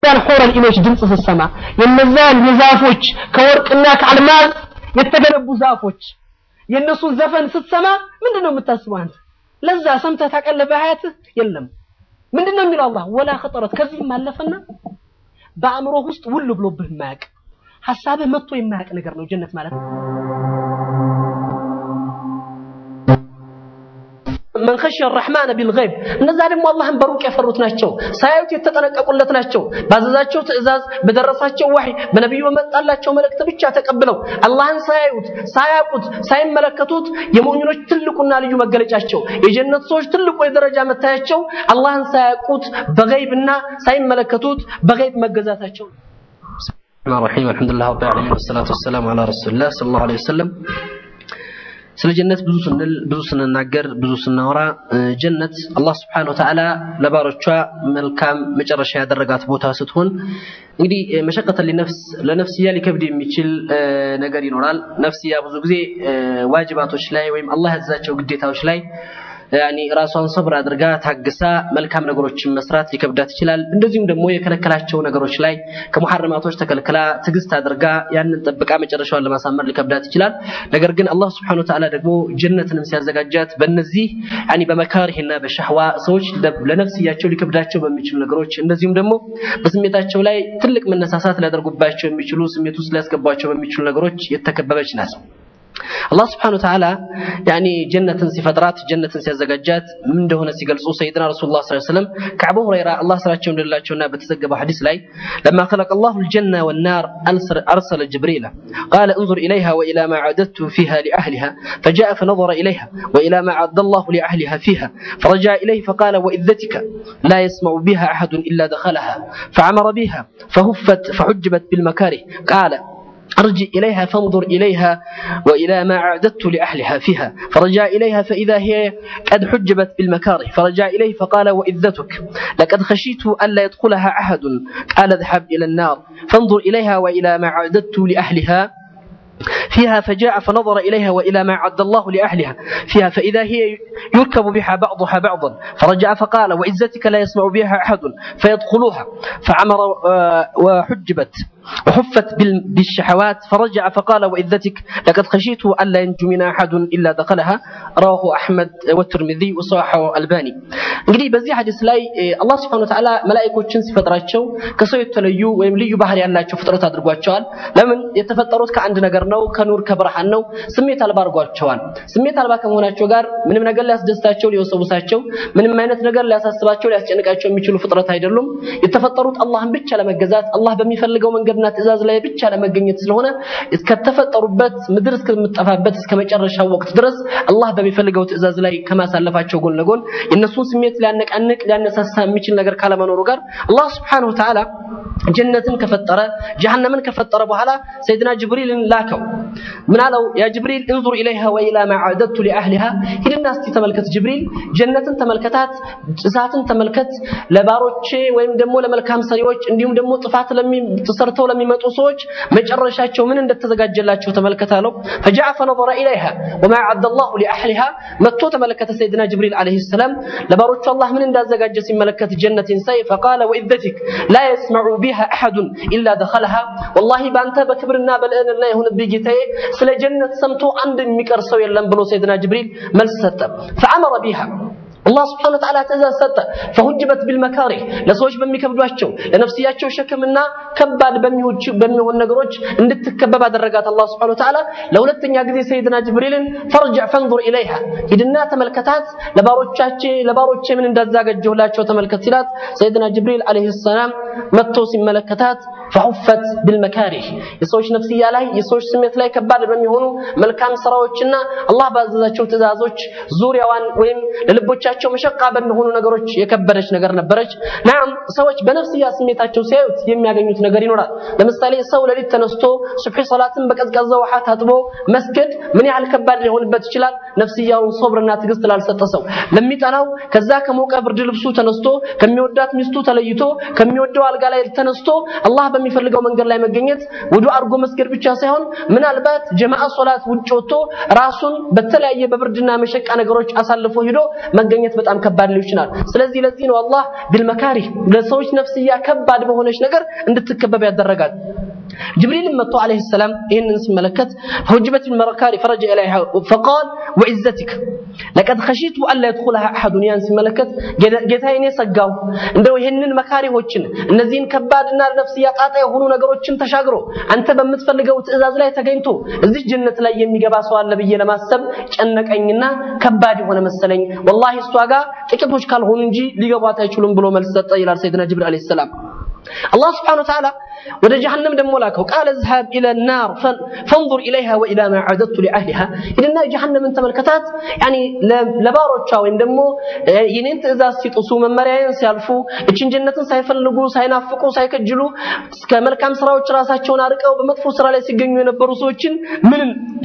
የነዛን ሑረል ኢኖች ድምፅ ስትሰማ የነዛን የዛፎች ከወርቅና ከአልማዝ የተገነቡ ዛፎች የእነሱን ዘፈን ስትሰማ ምንድን ነው የምታስበው አንተ? ለዛ ሰምተህ ታውቃለህ በሀያትህ? የለም። ምንድን ነው የሚለው አላህ ወላ ኸጠረት ከዚህም አለፈና በአእምሮ ውስጥ ውል ብሎብህ የማያውቅ ሐሳብህ መጥቶ የማያውቅ ነገር ነው ጀነት ማለት ነው። መን ኸሽየ ረሕማነ ቢልገይብ እነዛ ደግሞ አላህን በሩቅ የፈሩት ናቸው። ሳያዩት የተጠነቀቁለት ናቸው። ባዘዛቸው ትእዛዝ፣ በደረሳቸው ዋህይ፣ በነቢዩ በመጣላቸው መልእክት ብቻ ተቀብለው አላህን ሳያዩት፣ ሳያውቁት፣ ሳይመለከቱት የሙእሚኖች ትልቁና ልዩ መገለጫቸው የጀነት ሰዎች ትልቁ የደረጃ መታያቸው አላህን ሳያውቁት በገይብና ሳይመለከቱት በገይብ መገዛታቸው ረሒም አልሐምዱሊላህ ረቢል ዓለሚን ወሰላቱ ወሰላሙ ዐላ ረሱሊላህ ሰለላሁ ዐለይሂ ወሰለም ስለ ጀነት ብዙ ስንል ብዙ ስንናገር ብዙ ስናወራ ጀነት አላህ ስብሐነሁ ወተዓላ ለባሮቿ መልካም መጨረሻ ያደረጋት ቦታ ስትሆን እንግዲህ መሸቀተ ሊነፍስ ለነፍስያ ሊከብድ የሚችል ነገር ይኖራል። ነፍስያ ብዙ ጊዜ ዋጅባቶች ላይ ወይም አላህ ያዛቸው ግዴታዎች ላይ ያኒ ራሷን ሰብር አድርጋ ታግሳ መልካም ነገሮችን መስራት ሊከብዳት ይችላል። እንደዚሁም ደግሞ የከለከላቸው ነገሮች ላይ ከሙሐረማቶች ተከልክላ ትዕግስት አድርጋ ያንን ጠብቃ መጨረሻዋን ለማሳመር ሊከብዳት ይችላል። ነገር ግን አላህ Subhanahu Ta'ala ደግሞ ጀነትንም ሲያዘጋጃት በእነዚህ ያኒ በመካሪህና በሸህዋ ሰዎች ለነፍስያቸው ሊከብዳቸው በሚችሉ ነገሮች እንደዚሁም ደግሞ በስሜታቸው ላይ ትልቅ መነሳሳት ሊያደርጉባቸው የሚችሉ ስሜት ውስጥ ሊያስገቧቸው በሚችሉ ነገሮች የተከበበች ናት። አላህ ስብሐነሁ ወተዓላ ያኒ ጀነትን ሲፈጥራት ጀነትን ሲያዘጋጃት ምን እንደሆነ ሲገልጹ ሰይድና ረሱሉላህ ሰለላሁ ዐለይሂ ወሰለም ከአቡ ሁረይራ አላህ ስራቸው እንደላቸውና በተዘገበው ሐዲስ ላይ ለማ خلق الله الجنة والنار أرسل جبريل قال انظر إليها وإلى ما عددت فيها لأهلها فجاء فنظر إليها وإلى ما عد الله لأهلها فيها فرجع إليه فقال وإذتك لا يسمع بها أحد إلا دخلها فعمر بها فهفت فحجبت بالمكاره قال ارجع إليها فانظر إليها وإلى ما أعددت لأهلها فيها فرجع إليها فإذا هي قد حجبت بالمكاره فرجع إليه فقال وإذتك لقد خشيت ألا يدخلها أحد قال اذهب إلى النار فانظر إليها وإلى ما أعددت لأهلها فيها فجاء فنظر إليها وإلى ما عد الله لأهلها فيها فإذا هي يركب بها بعضها بعضا فرجع فقال وعزتك لا يسمع بها أحد فيدخلوها فعمر وحجبت وحفت بالشحوات فرجع فقال وإذتك لقد خشيت ألا ينجو من أحد إلا دخلها رواه أحمد والترمذي وصححه الباني እንግዲህ በዚህ ሐዲስ ላይ አላህ Subhanahu Wa Ta'ala መላእክቶችን ሲፈጥራቸው ከሰው የተለዩ ወይም ልዩ ባህሪ ያላቸው ፍጥረት አድርጓቸዋል። ለምን የተፈጠሩት ከአንድ ነገር ነው፣ ከኑር ከብርሃን ነው። ስሜት አልባ አድርጓቸዋል። ስሜት አልባ ከመሆናቸው ጋር ምንም ነገር ሊያስደስታቸው፣ ሊወሰውሳቸው፣ ምንም አይነት ነገር ሊያሳስባቸው፣ ሊያስጨንቃቸው የሚችሉ ፍጥረት አይደሉም። የተፈጠሩት አላህን ብቻ ለመገዛት አላህ በሚፈልገው መንገድና ትእዛዝ ላይ ብቻ ለመገኘት ስለሆነ እስከተፈጠሩበት ምድር እስከምትጠፋበት እስከ መጨረሻው ወቅት ድረስ አላህ በሚፈልገው ትእዛዝ ላይ ከማሳለፋቸው ጎን ለጎን የእነሱን ስሜት ሊያነቃንቅ ሊያነሳሳ የሚችል ነገር ካለመኖሩ ጋር አላህ Subhanahu Wa Ta'ala ጀነትን ከፈጠረ ጀሃነምን ከፈጠረ በኋላ ሰይድና ጅብሪልን ላከው። ምን አለው? ያ ጅብሪል እንዙር ኢለይሃ ወኢላ ማ አዕደቱ ሊአህሊሃ ሂድና እስቲ ተመልከት ጅብሪል ጀነትን ተመልከታት፣ እሳትን ተመልከት፣ ለባሮቼ ወይም ደግሞ ለመልካም ሰሪዎች እንዲሁም ደግሞ ጥፋት ተሰርተው ለሚመጡ ሰዎች መጨረሻቸው ምን እንደተዘጋጀላቸው ተመልከት አለው። ፈጃአ ፈነظረ ኢለይሃ ወማ አዕደ አላሁ ሊአህሊሃ መጥቶ ተመለከተ ሰይድና ጅብሪል ዓለይሂ ሰላም ለባሮቹ አላህ ምን እንዳዘጋጀ ሲመለከት ጀነትን ሳይ ፈቃለ ወኢዘቲክ ላ የስመዑ ቢሃ አሐዱን ኢላ ደኸለሃ ወላሂ በአንተ በክብርና በልዕልና የሆነብህ ጌታዬ ስለ ጀነት ሰምቶ አንድ የሚቀር ሰው የለም ብሎ ሰይድና ጅብሪል መልስ ሰጠ። ፈአመረ ቢሃ አላህ ስብሐነሁ ወተዓላ ትእዛዝ ሰጠ። ፈሁጅበት ቢልመካሪህ ለሰዎች በሚከብዷቸው ለነፍስያቸው ሸክምና ከባድ በሚሆን ነገሮች እንድትከበብ አደረጋት። አላህ ስብሐነሁ ወተዓላ ለሁለተኛ ጊዜ ሰይድና ጅብሪልን ፈርጅዕ ፈንዙር ኢለይሃ ሂድና ተመልከታት፣ ለባሮቻቼ ለባሮቼ ምን እንዳዘጋጀሁላቸው ተመልከት ሲላት ሰይድና ጅብሪል ዓለይሂ ሰላም መጥቶ ሲመለከታት ፈሁፈት ቢልመካሪህ የሰዎች ነፍስያ ላይ የሰዎች ስሜት ላይ ከባድ በሚሆኑ መልካም ስራዎችና አላህ ባዘዛቸው ትእዛዞች ዙሪያዋን ወይም ለልቦቻቸው መሸቃ በሚሆኑ ነገሮች የከበደች ነገር ነበረች። ናም ሰዎች በነፍስያ ስሜታቸው ሲያዩት የሚያገኙት ነገር ይኖራል። ለምሳሌ ሰው ሌሊት ተነስቶ ሱብሒ ሰላትን በቀዝቃዛ ውሃ ታጥቦ መስገድ ምን ያህል ከባድ ሊሆንበት ይችላል። ነፍስያውን ሶብርና ትዕግስት ላልሰጠ ሰው ለሚጠላው ከዛ ከሞቀ ብርድ ልብሱ ተነስቶ ከሚወዳት ሚስቱ ተለይቶ ከሚወደው አልጋ ላይ ተነስቶ አላህ በሚፈልገው መንገድ ላይ መገኘት ውዱ አድርጎ መስገድ ብቻ ሳይሆን ምናልባት ጀማዓ ሶላት ውጭ ወጥቶ ራሱን በተለያየ በብርድና መሸቃ ነገሮች አሳልፎ ሂዶ መገኘት በጣም ከባድ ሊሆን ይችላል። ስለዚህ ለዚህ ነው አላህ ቢልመካሪህ ለሰዎች ነፍስያ ከባድ በሆነች ነገር እንድትከበብ ያደረጋል። ጅብሪልም መጥቶ ዓለይሂ ሰላም ይህንን ሲመለከት ሁጅበት ቢልመካሪ ፈረጀ ኢለይሃ ፈቃል ወዒዘቲክ ለቀድ ኸሺቱ አላ የድኹለሃ አሐዱን ያን ሲመለከት ጌታዬ እኔ ሰጋሁ እንደው ይህንን መካሪዎችን እነዚህን ከባድና ነፍስያ ጣጣ የሆኑ ነገሮችን ተሻግሮ አንተ በምትፈልገው ትዕዛዝ ላይ ተገኝቶ እዚህ ጀነት ላይ የሚገባ ሰው አለ ብዬ ለማሰብ ጨነቀኝና ከባድ የሆነ መሰለኝ። ወላሂ እሷ ጋር ጥቂቶች ካልሆኑ እንጂ ሊገቧት አይችሉም ብሎ መልስ ሰጠ ይላል ሰይድና ጅብሪል ዓለይሂ ሰላም። አላህ ስብሓነሁ ወተዓላ ወደ ጀሃነም ደግሞ ላከው። ቃለ ዝሃብ ኢለ ናር ፈንዙር ኢለይሃ ወኢላ ማ አዕደድቱ ሊአህሊሃ ሂድና ጀሃነምን ተመልከታት። ያኒ ለባሮቿ ወይም ደግሞ የኔን ትዕዛዝ ሲጥሱ መመሪያዬን ሲያልፉ እችን ጀነትን ሳይፈልጉ ሳይናፍቁ ሳይከጅሉ እስከ መልካም ስራዎች ራሳቸውን አርቀው በመጥፎ ስራ ላይ ሲገኙ የነበሩ ሰዎችን ምን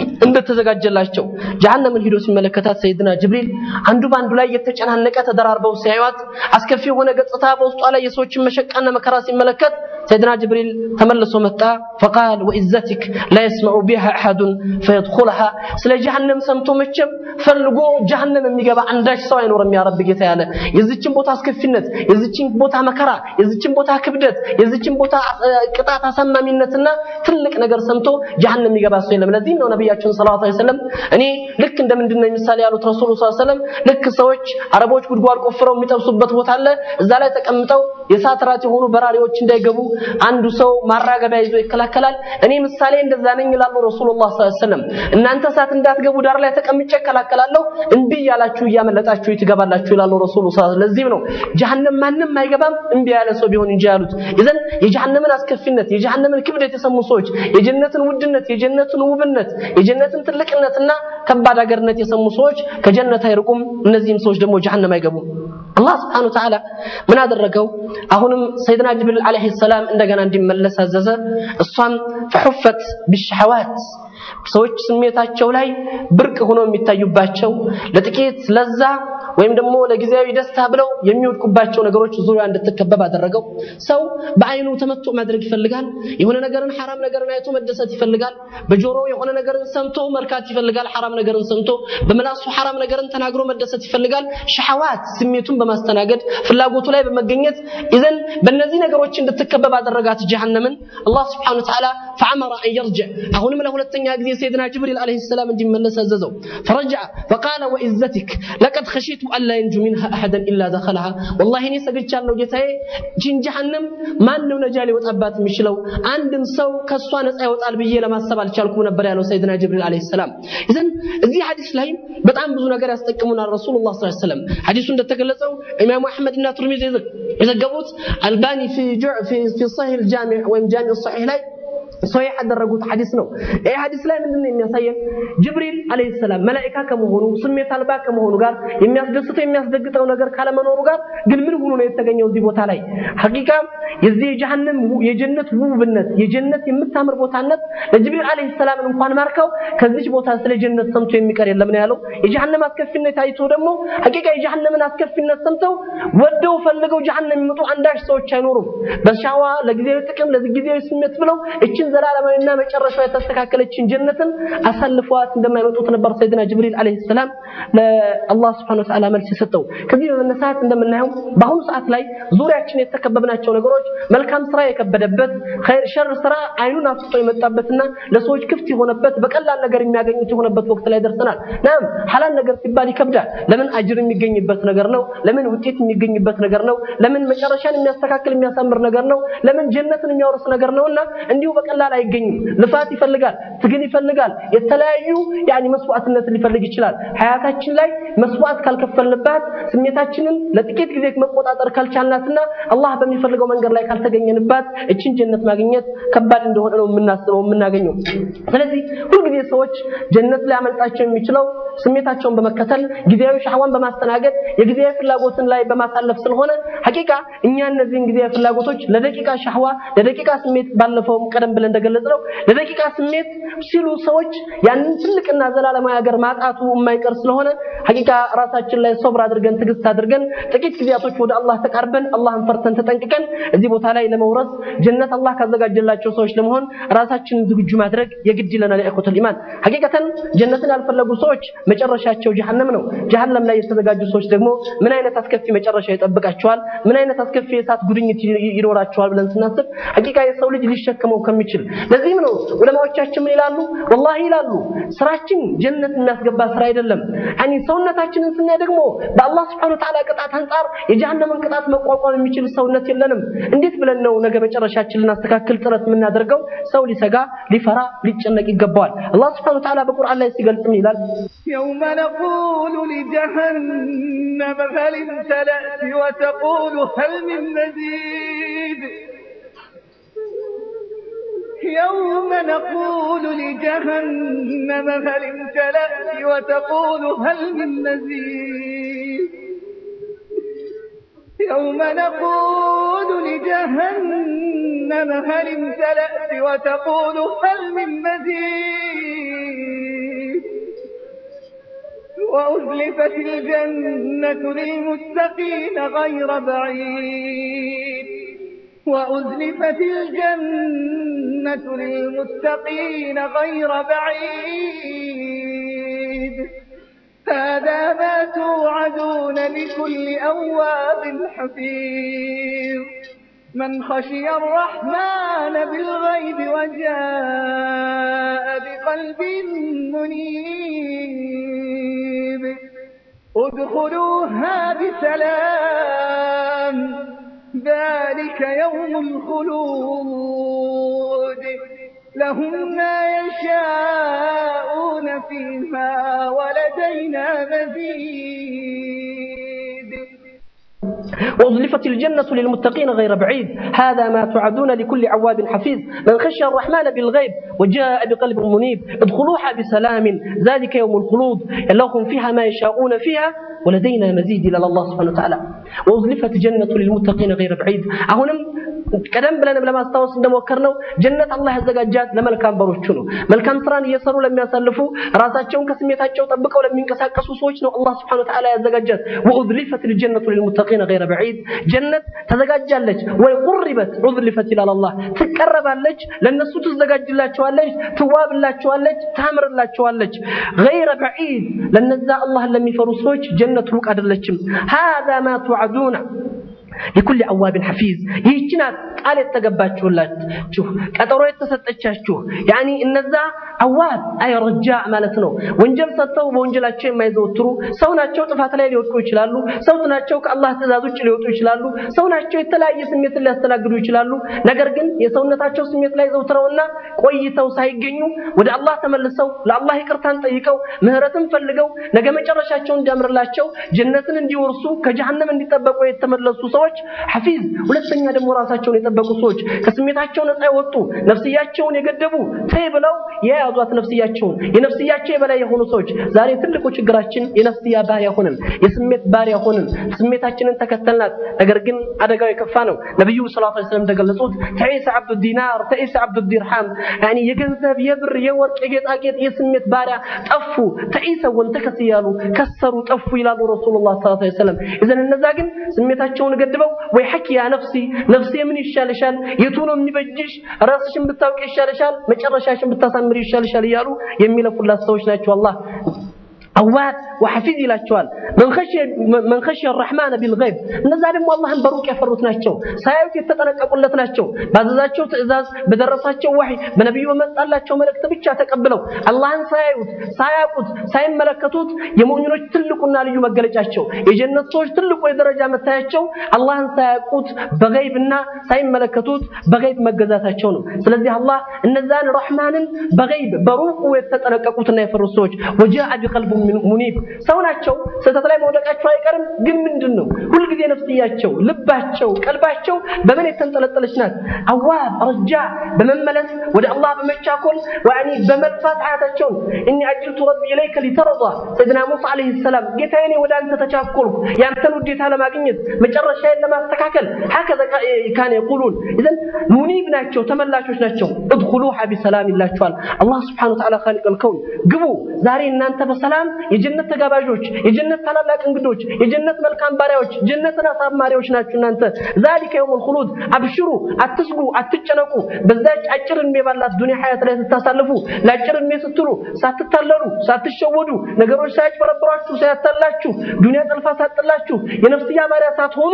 እንደተዘጋጀላቸው ጀሃነምን ሂዶ ሲመለከታት ሰይድና ጅብሪል አንዱ በአንዱ ላይ የተጨናነቀ ተደራርበው ሲያዩት አስከፊ የሆነ ገጽታ በውስጧ ላይ የሰዎችን መሸቃና መከራ ሲመለከት ሰይድና ጅብሪል ተመልሶ መጣ። ፈቃል ወኢዘቲክ ላ የስመዑ ቢሃ አሐዱን ፈየድኹለሃ ስለ ጀሃነም ሰምቶ መቼም ፈልጎ ጀሃነም የሚገባ አንዳች ሰው አይኖርም። ያ ረብ ጌታ ያለ የዚችን ቦታ አስከፊነት፣ የዚችን ቦታ መከራ፣ የዚችን ቦታ ክብደት፣ የዚችን ቦታ ቅጣት አሳማሚነትና ትልቅ ነገር ሰምቶ ጀሃነም የሚገባ ሰው የለም። ለዚህም ነው ነቢያችን ሰለላሁ ዐለይሂ ወሰለም እኔ ልክ እንደምንድን ነው ምሳሌ ያሉት ረሱሉ ሰለላሁ ዐለይሂ ወሰለም ልክ ሰዎች አረቦች ጉድጓድ ቆፍረው የሚጠብሱበት ቦታ አለ። እዛ ላይ ተቀምጠው የእሳት ራት የሆኑ በራሪዎች እንዳይገቡ አንዱ ሰው ማራገቢያ ይዞ ይከላከላል። እኔ ምሳሌ እንደዛ ነኝ ይላሉ ረሱሉላህ ሰለላሁ ዐለይሂ ወሰለም። እናንተ እሳት እንዳትገቡ ዳር ላይ ተቀምጬ እከላከላለሁ፣ እምቢ እያላችሁ እያመለጣችሁ ትገባላችሁ ይላሉ ረሱሉ ሰለላሁ ለዚህም ነው ጀሃነም ማንም አይገባም እምቢ ያለ ሰው ቢሆን እንጂ ያሉት። ይዘን የጀሃነምን አስከፊነት የጀሃነምን ክብደት የሰሙ ሰዎች የጀነትን ውድነት፣ የጀነትን ውብነት፣ የጀነትን ትልቅነትና ከባድ ሀገርነት የሰሙ ሰዎች ከጀነት አይርቁም። እነዚህም ሰዎች ደግሞ ጀሃነም አይገቡም። አላህ ስብሐነሁ ወተዓላ ምን አደረገው? አሁንም ሰይድና ጅብሪል ዓለይሂ ሰላም እንደገና እንዲመለስ አዘዘ። እሷም ፈሑፈት ቢሸሐዋት ሰዎች ስሜታቸው ላይ ብርቅ ሆኖ የሚታዩባቸው ለጥቂት ለዛ ወይም ደግሞ ለጊዜያዊ ደስታ ብለው የሚወድቁባቸው ነገሮች ዙሪያ እንድትከበብ አደረገው። ሰው በአይኑ ተመቶ ማድረግ ይፈልጋል። የሆነ ነገርን ሐራም ነገርን አይቶ መደሰት ይፈልጋል። በጆሮ የሆነ ነገርን ሰምቶ መርካት ይፈልጋል። ሐራም ነገርን ሰምቶ በምላሱ ሐራም ነገርን ተናግሮ መደሰት ይፈልጋል። ሸሐዋት ስሜቱን በማስተናገድ ፍላጎቱ ላይ በመገኘት ይዘን በእነዚህ ነገሮች እንድትከበብ አደረጋት ጀሃነምን። አላህ ስብሐነሁ ወተዓላ ፈዐመረ አን የርጅዕ አሁንም ለሁለተኛ ጊዜ ሰይድና ጅብሪል ዓለይሂ ሰላም እንዲመለስ አዘዘው። ፈረጀዐ ፈቃለ ወኢዘቲክ ለቀድ ኸሺቱ አላ የንጁ ሚንሃ አሐደን ኢላ ደኸለሃ ወላሂ እኔ ሰግቻለሁ ጌታዬ፣ ጂን ጀሃነም ማን ነው ነጃ ሊወጣባት የሚችለው? አንድም ሰው ከእሷ ነፃ ይወጣል ብዬ ለማሰብ አልቻልኩም ነበር ያለው ሰይድና ጅብሪል ዓለይሂ ሰላም። ይዘን እዚህ ሐዲስ ላይ በጣም ብዙ ነገር ያስጠቅሙናል ረሱሉላህ ሰለላሁ ዐለይሂ ወሰለም። ሐዲሱ እንደተገለጸው ኢማሙ አሕመድ እና ቱርሚዚ የዘገቡት አልባኒ ፊ ሰሒህ አልጃሚዕ ወይም ጃሚዕ ሰሒህ ላይ ሶሒህ ያደረጉት ሐዲስ ነው። ይህ ሐዲስ ላይ ምንድን ነው የሚያሳየን? ጅብሪል ዓለይሂ ሰላም መላኢካ ከመሆኑ ስሜት አልባ ከመሆኑ ጋር የሚያስደስተው የሚያስደግጠው ነገር ካለመኖሩ ጋር ግን ምን ሆኖ ነው የተገኘው እዚህ ቦታ ላይ? ሐቂቃ የዚህ የጀሃነም የጀነት ውብነት የጀነት የምታምር ቦታነት ለጅብሪል ዓለይሂ ሰላም እንኳን ማርከው ከዚች ቦታ ስለ ጀነት ሰምቶ የሚቀር የለም ነው ያለው። የጀሃነም አስከፊነት አይቶ ደግሞ ሐቂቃ የጀሃነምን አስከፊነት ሰምተው ወደው ፈልገው ጀሃነም የሚመጡ አንዳች ሰዎች አይኖሩም። በሻዋ ለጊዜያዊ ጥቅም ለጊዜያዊ ስሜት ብለው እችን ዘላለማዊና መጨረሻው የተስተካከለችን ጀነትን አሳልፈዋት እንደማይመጡት ነበር ሰይድና ጅብሪል ዓለይሂ ሰላም ለአላህ ሱብሓነሁ ወተዓላ መልስ የሰጠው። ከዚህ በመነሳት እንደምናየው በአሁኑ ሰዓት ላይ ዙሪያችን የተከበብናቸው ነገሮች መልካም ስራ የከበደበት ሸር ስራ አይኑን አፍጥጦ የመጣበትና ለሰዎች ክፍት የሆነበት በቀላል ነገር የሚያገኙት የሆነበት ወቅት ላይ ደርሰናል። ናም ሐላል ነገር ሲባል ይከብዳል። ለምን አጅር የሚገኝበት ነገር ነው። ለምን ውጤት የሚገኝበት ነገር ነው። ለምን መጨረሻን የሚያስተካክል የሚያሳምር ነገር ነው። ለምን ጀነትን የሚያወርስ ነገር ነውና እንዲሁ በቀላል አይገኝም። ልፋት ይፈልጋል፣ ትግል ይፈልጋል፣ የተለያዩ ያኒ መስዋዕትነት ሊፈልግ ይችላል። ሀያታችን ላይ መስዋዕት ካልከፈልንባት ስሜታችንን ለጥቂት ጊዜ መቆጣጠር ካልቻልናትና አላህ በሚፈልገው መንገድ ላይ ካልተገኘንባት እችን ጀነት ማግኘት ከባድ እንደሆነ ነው የምናስበው የምናገኘው። ስለዚህ ሁልጊዜ ሰዎች ጀነት ላይ አመልጣቸው የሚችለው ስሜታቸውን በመከተል ጊዜያዊ ሻህዋን በማስተናገድ የጊዜያዊ ፍላጎትን ላይ በማሳለፍ ስለሆነ ሐቂቃ እኛ እነዚህን ጊዜያዊ ፍላጎቶች ለደቂቃ ሻህዋ ለደቂቃ ስሜት ባለፈውም ቀደም ብለን ላይ እንደገለጽነው ለደቂቃ ስሜት ሲሉ ሰዎች ያንን ትልቅና ዘላለማዊ ሀገር ማጣቱ የማይቀር ስለሆነ ሐቂቃ ራሳችን ላይ ሶብር አድርገን ትዕግስት አድርገን ጥቂት ጊዜያቶች ወደ አላህ ተቃርበን አላህን ፈርተን ተጠንቅቀን እዚህ ቦታ ላይ ለመውረስ ጀነት አላህ ካዘጋጀላቸው ሰዎች ለመሆን ራሳችንን ዝግጁ ማድረግ የግድ ይለናል። ኢኽወቱል ኢማን ሐቂቀተን ጀነትን ያልፈለጉ ሰዎች መጨረሻቸው ጀሃነም ነው። ጀሃነም ላይ የተዘጋጁ ሰዎች ደግሞ ምን አይነት አስከፊ መጨረሻ ይጠብቃቸዋል? ምን አይነት አስከፊ የእሳት ጉድኝት ይኖራቸዋል ብለን ስናስብ ሐቂቃ የሰው ልጅ ሊሸከመው ከሚችል ለዚህም ነው ዑለማዎቻችን ምን ይላሉ? ወላሂ ይላሉ ስራችን ጀነት የሚያስገባ ስራ አይደለም። ያኒ ሰውነታችንን ስናይ ደግሞ በአላህ Subhanahu Ta'ala ቅጣት አንጻር የጀሃነምን ቅጣት መቋቋም የሚችል ሰውነት የለንም። እንዴት ብለን ነው ነገ መጨረሻችን ልናስተካክል ጥረት የምናደርገው? ሰው ሊሰጋ፣ ሊፈራ፣ ሊጨነቅ ይገባዋል። አላህ Subhanahu Ta'ala በቁርአን ላይ ሲገልጽ ምን ይላል? يوم نقول لجهنم هل امتلأت وتقول هل من مزيد يوم نقول لجهنم هل امتلأت وتقول هل من مزيد يوم نقول لجهنم هل امتلأت وتقول هل من مزيد وأزلفت الجنة للمتقين غير بعيد وأزلفت الجنة للمتقين غير بعيد هذا ما توعدون لكل أواب حفيظ من خشي الرحمن بالغيب وجاء بقلب منيب ادخلوها بسلام ذلك يوم الخلود لهم ما يشاءون فيها ولدينا مزيد وأزلفت الجنة للمتقين غير بعيد هذا ما توعدون لكل عواب حفيظ من خشي الرحمن بالغيب وجاء بقلب منيب ادخلوها بسلام ذلك يوم الخلود لهم فيها ما يشاءون فيها ولدينا مزيد إلى الله سبحانه وتعالى وأزلفت الجنة للمتقين غير بعيد አሁንም ቀደም ብለንም ለማስታወስ እንደሞከርነው ጀነት አላህ ያዘጋጃት ለመልካም በሮቹ ነው። መልካም ስራን እየሰሩ ለሚያሳልፉ ራሳቸውን ከስሜታቸው ጠብቀው ለሚንቀሳቀሱ ሰዎች ነው አላህ Subhanahu Wa Ta'ala ያዘጋጃት። ወኡዝሊፈት الجنة للمتقين غير بعيد ጀነት ተዘጋጃለች ወይ ቁርበት ኡዝሊፈት ይላል አላህ ትቀረባለች፣ ለነሱ ትዘጋጅላቸዋለች፣ ትዋብላቸዋለች፣ ታምርላቸዋለች። غير بعيد ለነዛ አላህን ለሚፈሩ ሰዎች ጀነት ሩቅ አይደለችም። هذا ما توعدون لكل አዋብን ሐፊዝ ይህች ናት ቃል የተገባችሁላችሁ ቀጠሮ የተሰጠቻችሁ ያኒ እነዛ አዋብ አይ ረጃ ማለት ነው ወንጀል ሰጥተው በወንጀላቸው የማይዘወትሩ ሰው ናቸው ጥፋት ላይ ሊወድቁ ይችላሉ ሰው ናቸው ከአላህ ትእዛዝ ውጭ ሊወጡ ይችላሉ ሰው ናቸው የተለያየ ስሜትን ሊያስተናግዱ ይችላሉ ነገር ግን የሰውነታቸው ስሜት ላይ ዘውትረውና ቆይተው ሳይገኙ ወደ አላህ ተመልሰው ለአላህ ይቅርታን ጠይቀው ምህረትን ፈልገው ነገ መጨረሻቸው እንዲያምርላቸው ጀነትን እንዲወርሱ ከጀሃነም እንዲጠበቁ የተመለሱ ሰዎች ሐፊዝ ሁለተኛ ደግሞ ራሳቸውን የጠበቁ ሰዎች ከስሜታቸው ነፃ የወጡ ነፍስያቸውን የገደቡ ተይ ብለው የያዟት ነፍስያቸውን የነፍስያቸው የበላይ የሆኑ ሰዎች ዛሬ ትልቁ ችግራችን የነፍስያ ባሪያ ሆንን የስሜት ባሪያ ሆንን ስሜታችንን ተከተልናት ነገር ግን አደጋው የከፋ ነው ነብዩ ሰለላሁ ዐለይሂ ወሰለም እንደገለጹት ተዒሰ አብዱ ዲናር ተዒሰ አብዱ ዲርሃም ያኒ የገንዘብ የብር የወርቅ የጌጣጌጥ የስሜት ባሪያ ጠፉ ተዒሰ ወንተከስ እያሉ ከሰሩ ጠፉ ይላሉ ረሱሉላህ ሰለላሁ ዐለይሂ ወሰለም እዘን እነዛ ግን ስሜታቸውን ገድበው ወይ ሐኪ ያ ነፍሲ ነፍሴ ምን ይሻልሻል የቱ ነው የሚበጅሽ ራስሽን ብታውቂ ይሻልሻል መጨረሻሽን ብታሳምሪ ይሻልሻል እያሉ የሚለፉላት ሰዎች ናቸው አላህ አዋት ወሐፊዝ ይላቸዋል መን ኸሽየ ረሕማን ቢልገይብ እነዛ ደግሞ አላህን በሩቅ ያፈሩት ናቸው ሳያዩት የተጠነቀቁለት ናቸው ባዘዛቸው ትእዛዝ በደረሳቸው ወሕይ በነቢዩ በመጣላቸው መልእክት ብቻ ተቀብለው አላህን ሳያዩት ሳያውቁት ሳይመለከቱት የሙእሚኖች ትልቁና ልዩ መገለጫቸው የጀነት ሰዎች ትልቁ የደረጃ መታያቸው አላህን ሳያውቁት በገይብና ሳይመለከቱት በገይብ መገዛታቸው ነው ስለዚህ አላህ እነዛን ረሕማንን በገይብ በሩቁ የተጠነቀቁትና የፈሩት ሰዎች ወጃአ ቢቀልቡ ሙኒብ ሰው ናቸው ስህተት ላይ መውደቃቸው አይቀርም። ግን ምንድን ነው ሁልጊዜ ነፍስያቸው፣ ልባቸው፣ ቀልባቸው በምን የተንጠለጠለች ናት? አዋብ ረጃ በመመለስ ወደ አላህ በመቻኮል ወያኒ በመልፋት ሀያታቸውን እኒ አጅልቱ ረቢ ኢለይከ ሊተርዳ ሰይድና ሙሳ ዓለይሂ ሰላም ጌታዬ እኔ ወደ አንተ ተቻኮልኩ ያንተን ውዴታ ለማግኘት መጨረሻዬን ለማስተካከል ሀከዘ ካነ የቁሉን ኢዘን ሙኒብ ናቸው፣ ተመላሾች ናቸው። እድኹሉሃ ቢሰላም ይላቸዋል አላህ ስብሓነሁ ወተዓላ ኻሊቀል ከውን ግቡ ዛሬ እናንተ በሰላም የጀነት ተጋባዦች፣ የጀነት ታላላቅ እንግዶች፣ የጀነት መልካም ባሪያዎች፣ ጀነትን አሳማሪዎች ናችሁ እናንተ ዛሊከ የውሙል ኹሉድ አብሽሩ፣ አትስጉ፣ አትጨነቁ። በዛች አጭር እድሜ ባላት ዱንያ ሀያት ላይ ስታሳልፉ ለአጭር እድሜ ስትሉ ሳትታለሉ፣ ሳትሸወዱ፣ ነገሮች ሳያጭበረብሯችሁ፣ ሳያታላችሁ፣ ዱንያ ጠልፋ ሳጥላችሁ፣ የነፍስያ ባሪያ ሳትሆኑ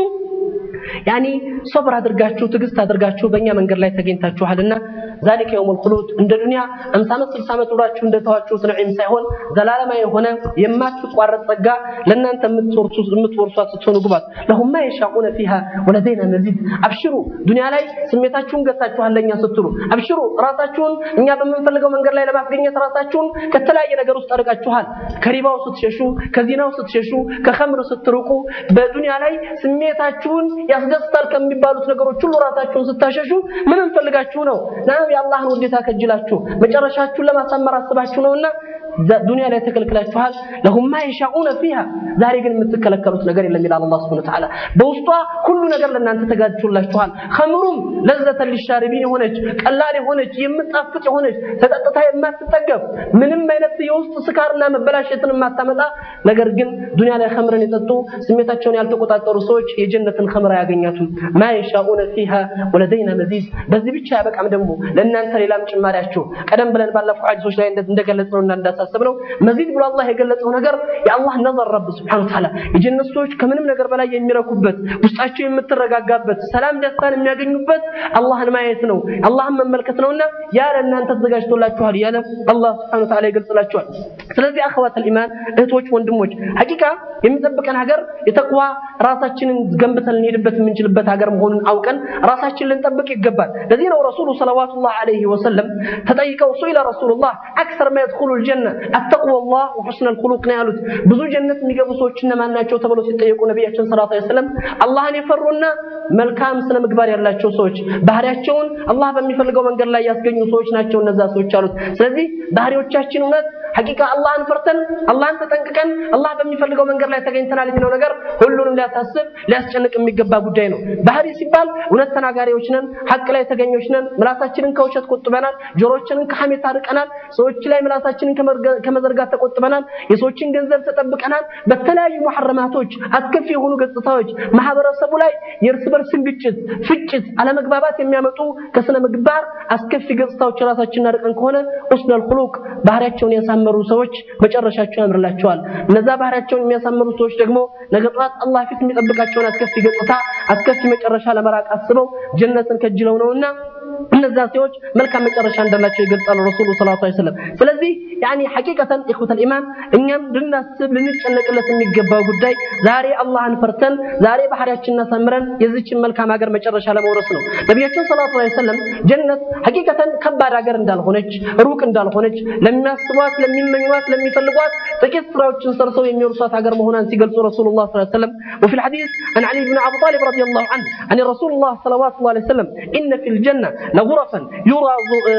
ያኒ ሶብር አድርጋችሁ ትዕግስት አድርጋችሁ በእኛ መንገድ ላይ ተገኝታችኋልና ዛሊከ የውሙል ኹሉድ እንደ ዱንያ 50 ዓመት 60 ዓመት ኑራችሁ እንደተዋችሁት ነዒም ሳይሆን ዘላለማዊ የሆነ የማትቋረጥ ጸጋ ለእናንተ የምትወርሱት የምትወርሷት ስትሆኑ ግባት ለሁም ማ የሻኡነ ፊሃ ወለደይና መዚድ አብሽሩ ዱንያ ላይ ስሜታችሁን ገታችኋል ለእኛ ስትሉ አብሽሩ ራሳችሁን እኛ በምንፈልገው መንገድ ላይ ለማስገኘት ራሳችሁን ከተለያየ ነገር ውስጥ አድርጋችኋል ከሪባው ስትሸሹ ከዚናው ስትሸሹ ከኸምር ስትርቁ በዱንያ ላይ ስሜታችሁን ያስደስታል ከሚባሉት ነገሮች ሁሉ ራሳችሁን ስታሸሹ ምን እንፈልጋችሁ ነው? ናም የአላህን ውዴታ ከጅላችሁ መጨረሻችሁን ለማሳመር አስባችሁ ነውና ዱንያ ላይ ተከልክላችኋል። ለሁም ማ የሻኡነ ፊሃ ዛሬ ግን የምትከለከሉት ነገር የለም ይላል አላህ ሱብሓነሁ ወተዓላ። በውስጧ ሁሉ ነገር ለእናንተ ተጋጅቶላችኋል። ኸምሩም ለዘተን ሊሻሪቢን የሆነች ቀላል የሆነች የምጣፍጥ የሆነች ተጠጥታ የማትጠገብ ምንም አይነት የውስጥ ስካርና መበላሸትን የማታመጣ ነገር ግን ዱንያ ላይ ኸምርን የጠጡ ስሜታቸውን ያልተቆጣጠሩ ሰዎች የጀነትን ኸምር አያገኛቱም። ማ የሻኡነ ፊሃ ወለደይና መዚድ። በዚህ ብቻ ያበቃም ደግሞ ለእናንተ ሌላም ጭማሪያችሁ ቀደም ብለን ባለፈው ሐዲሶች ላይ እንደገለጽነውና እንዳሳሰብነው መዚድ ብሎ አላህ የገለጸው ነገር የአላህ ነዘር ረብ ስብሐነሁ ወተዓላ የጀነት ሰዎች ከምንም ነገር በላይ የሚረኩበት ውስጣቸው የምትረጋጋበት ሰላም ደስታን የሚያገኙበት አላህን ማየት ነው፣ አላህን መመልከት ነውና ያ ለእናንተ ተዘጋጅቶላችኋል እያለ አላህ ስብሐነሁ ወተዓላ ይገልጽላችኋል። ስለዚህ አኸዋተል ኢማን እህቶች፣ ወንድሞች ሐቂቃ የሚጠብቀን ሀገር የተቅዋ ራሳችንን ገንብተን ልንሄድበት የምንችልበት ሀገር መሆኑን አውቀን ራሳችን ልንጠብቅ ይገባል። ለዚህ ነው ረሱሉ ሰለዋቱላህ ዐለይሂ ወሰለም ተጠይቀው ሱኢለ ረሱሉላህ አክሰር ማ የድኹሉል ጀነ አተቅወላህ ወሑስነል ኹሉቅ ነው ያሉት። ብዙ ጀነት የሚገቡ ሰዎች እነማን ናቸው ተብለው ሲጠየቁ ነቢያችን ሰለላሁ ዐለይሂ ወሰለም አላህን የፈሩና መልካም ስነ ምግባር ያላቸው ሰዎች ባህሪያቸውን አላህ በሚፈልገው መንገድ ላይ ያስገኙ ሰዎች ናቸው እነዛ ሰዎች አሉት። ስለዚህ ባህሪዎቻችን እውነት ሐቂቃ አላህን ፈርተን አላህን ተጠንቅቀን አላህ በሚፈልገው መንገድ ላይ ተገኝተናል የሚለው ነገር ሁሉንም ሊያሳስብ ሊያስጨንቅ የሚገባ ጉዳይ ነው። ባህሪ ሲባል እውነት ተናጋሪዎች ነን፣ ሐቅ ላይ ተገኞች ነን፣ ምላሳችንን ከውሸት ቆጥበናል፣ ጆሮችንን ከሐሜት አርቀናል፣ ሰዎች ላይ ምላሳችንን ከመዘርጋት ተቆጥበናል፣ የሰዎችን ገንዘብ ተጠብቀናል። በተለያዩ መሐረማቶች አስከፊ የሆኑ ገጽታዎች ማህበረሰቡ ላይ የእርስ በርስን ግጭት፣ ፍጭት፣ አለመግባባት የሚያመጡ ከስነ ምግባር አስከፊ ገጽታዎች ራሳችንን አርቀን ከሆነ ኡስነል ኹሉቅ ባህሪያቸውን ያሳመሩ ሰዎች መጨረሻቸው ያምርላቸዋል። እነዛ ባህሪያቸውን የሚያሳምሩ ሰዎች ደግሞ ነገ ጠዋት አላህ ፊት የሚጠብቃቸውን አስከፊ ገጽታ አስከፊ መጨረሻ ለመራቅ አስበው ጀነትን ከጅለው ነውና እነዛ ሰዎች መልካም መጨረሻ እንዳላቸው ይገልጻሉ ረሱሉ ሰለላሁ ዐለይሂ ወሰለም። ስለዚህ ያኒ ሐቂቀተን ኢኽወተል ኢማን እኛም ልናስብ ልንጨነቅለት የሚገባው ጉዳይ ዛሬ አላህን ፈርተን ዛሬ ባህሪያችንን አሳምረን የዚችን መልካም ሀገር መጨረሻ ለመውረስ ነው። ነቢያችን ሰለላሁ ዐለይሂ ወሰለም ጀነት ሐቂቀተን ከባድ ሀገር እንዳልሆነች ሩቅ እንዳልሆነች ለሚያስቧት፣ ለሚመኟት፣ ለሚፈልጓት ጥቂት ስራዎችን ሰርተው የሚወርሷት ሀገር መሆኗን ሲገልጹ ረሱሉላህ ሰለላሁ ዐለይሂ ወሰለም وفي الحديث عن علي بن ابي طالب رضي الله عنه عن رسول الله صلوات الله عليه وسلم ان في الجنه لغرفا يرى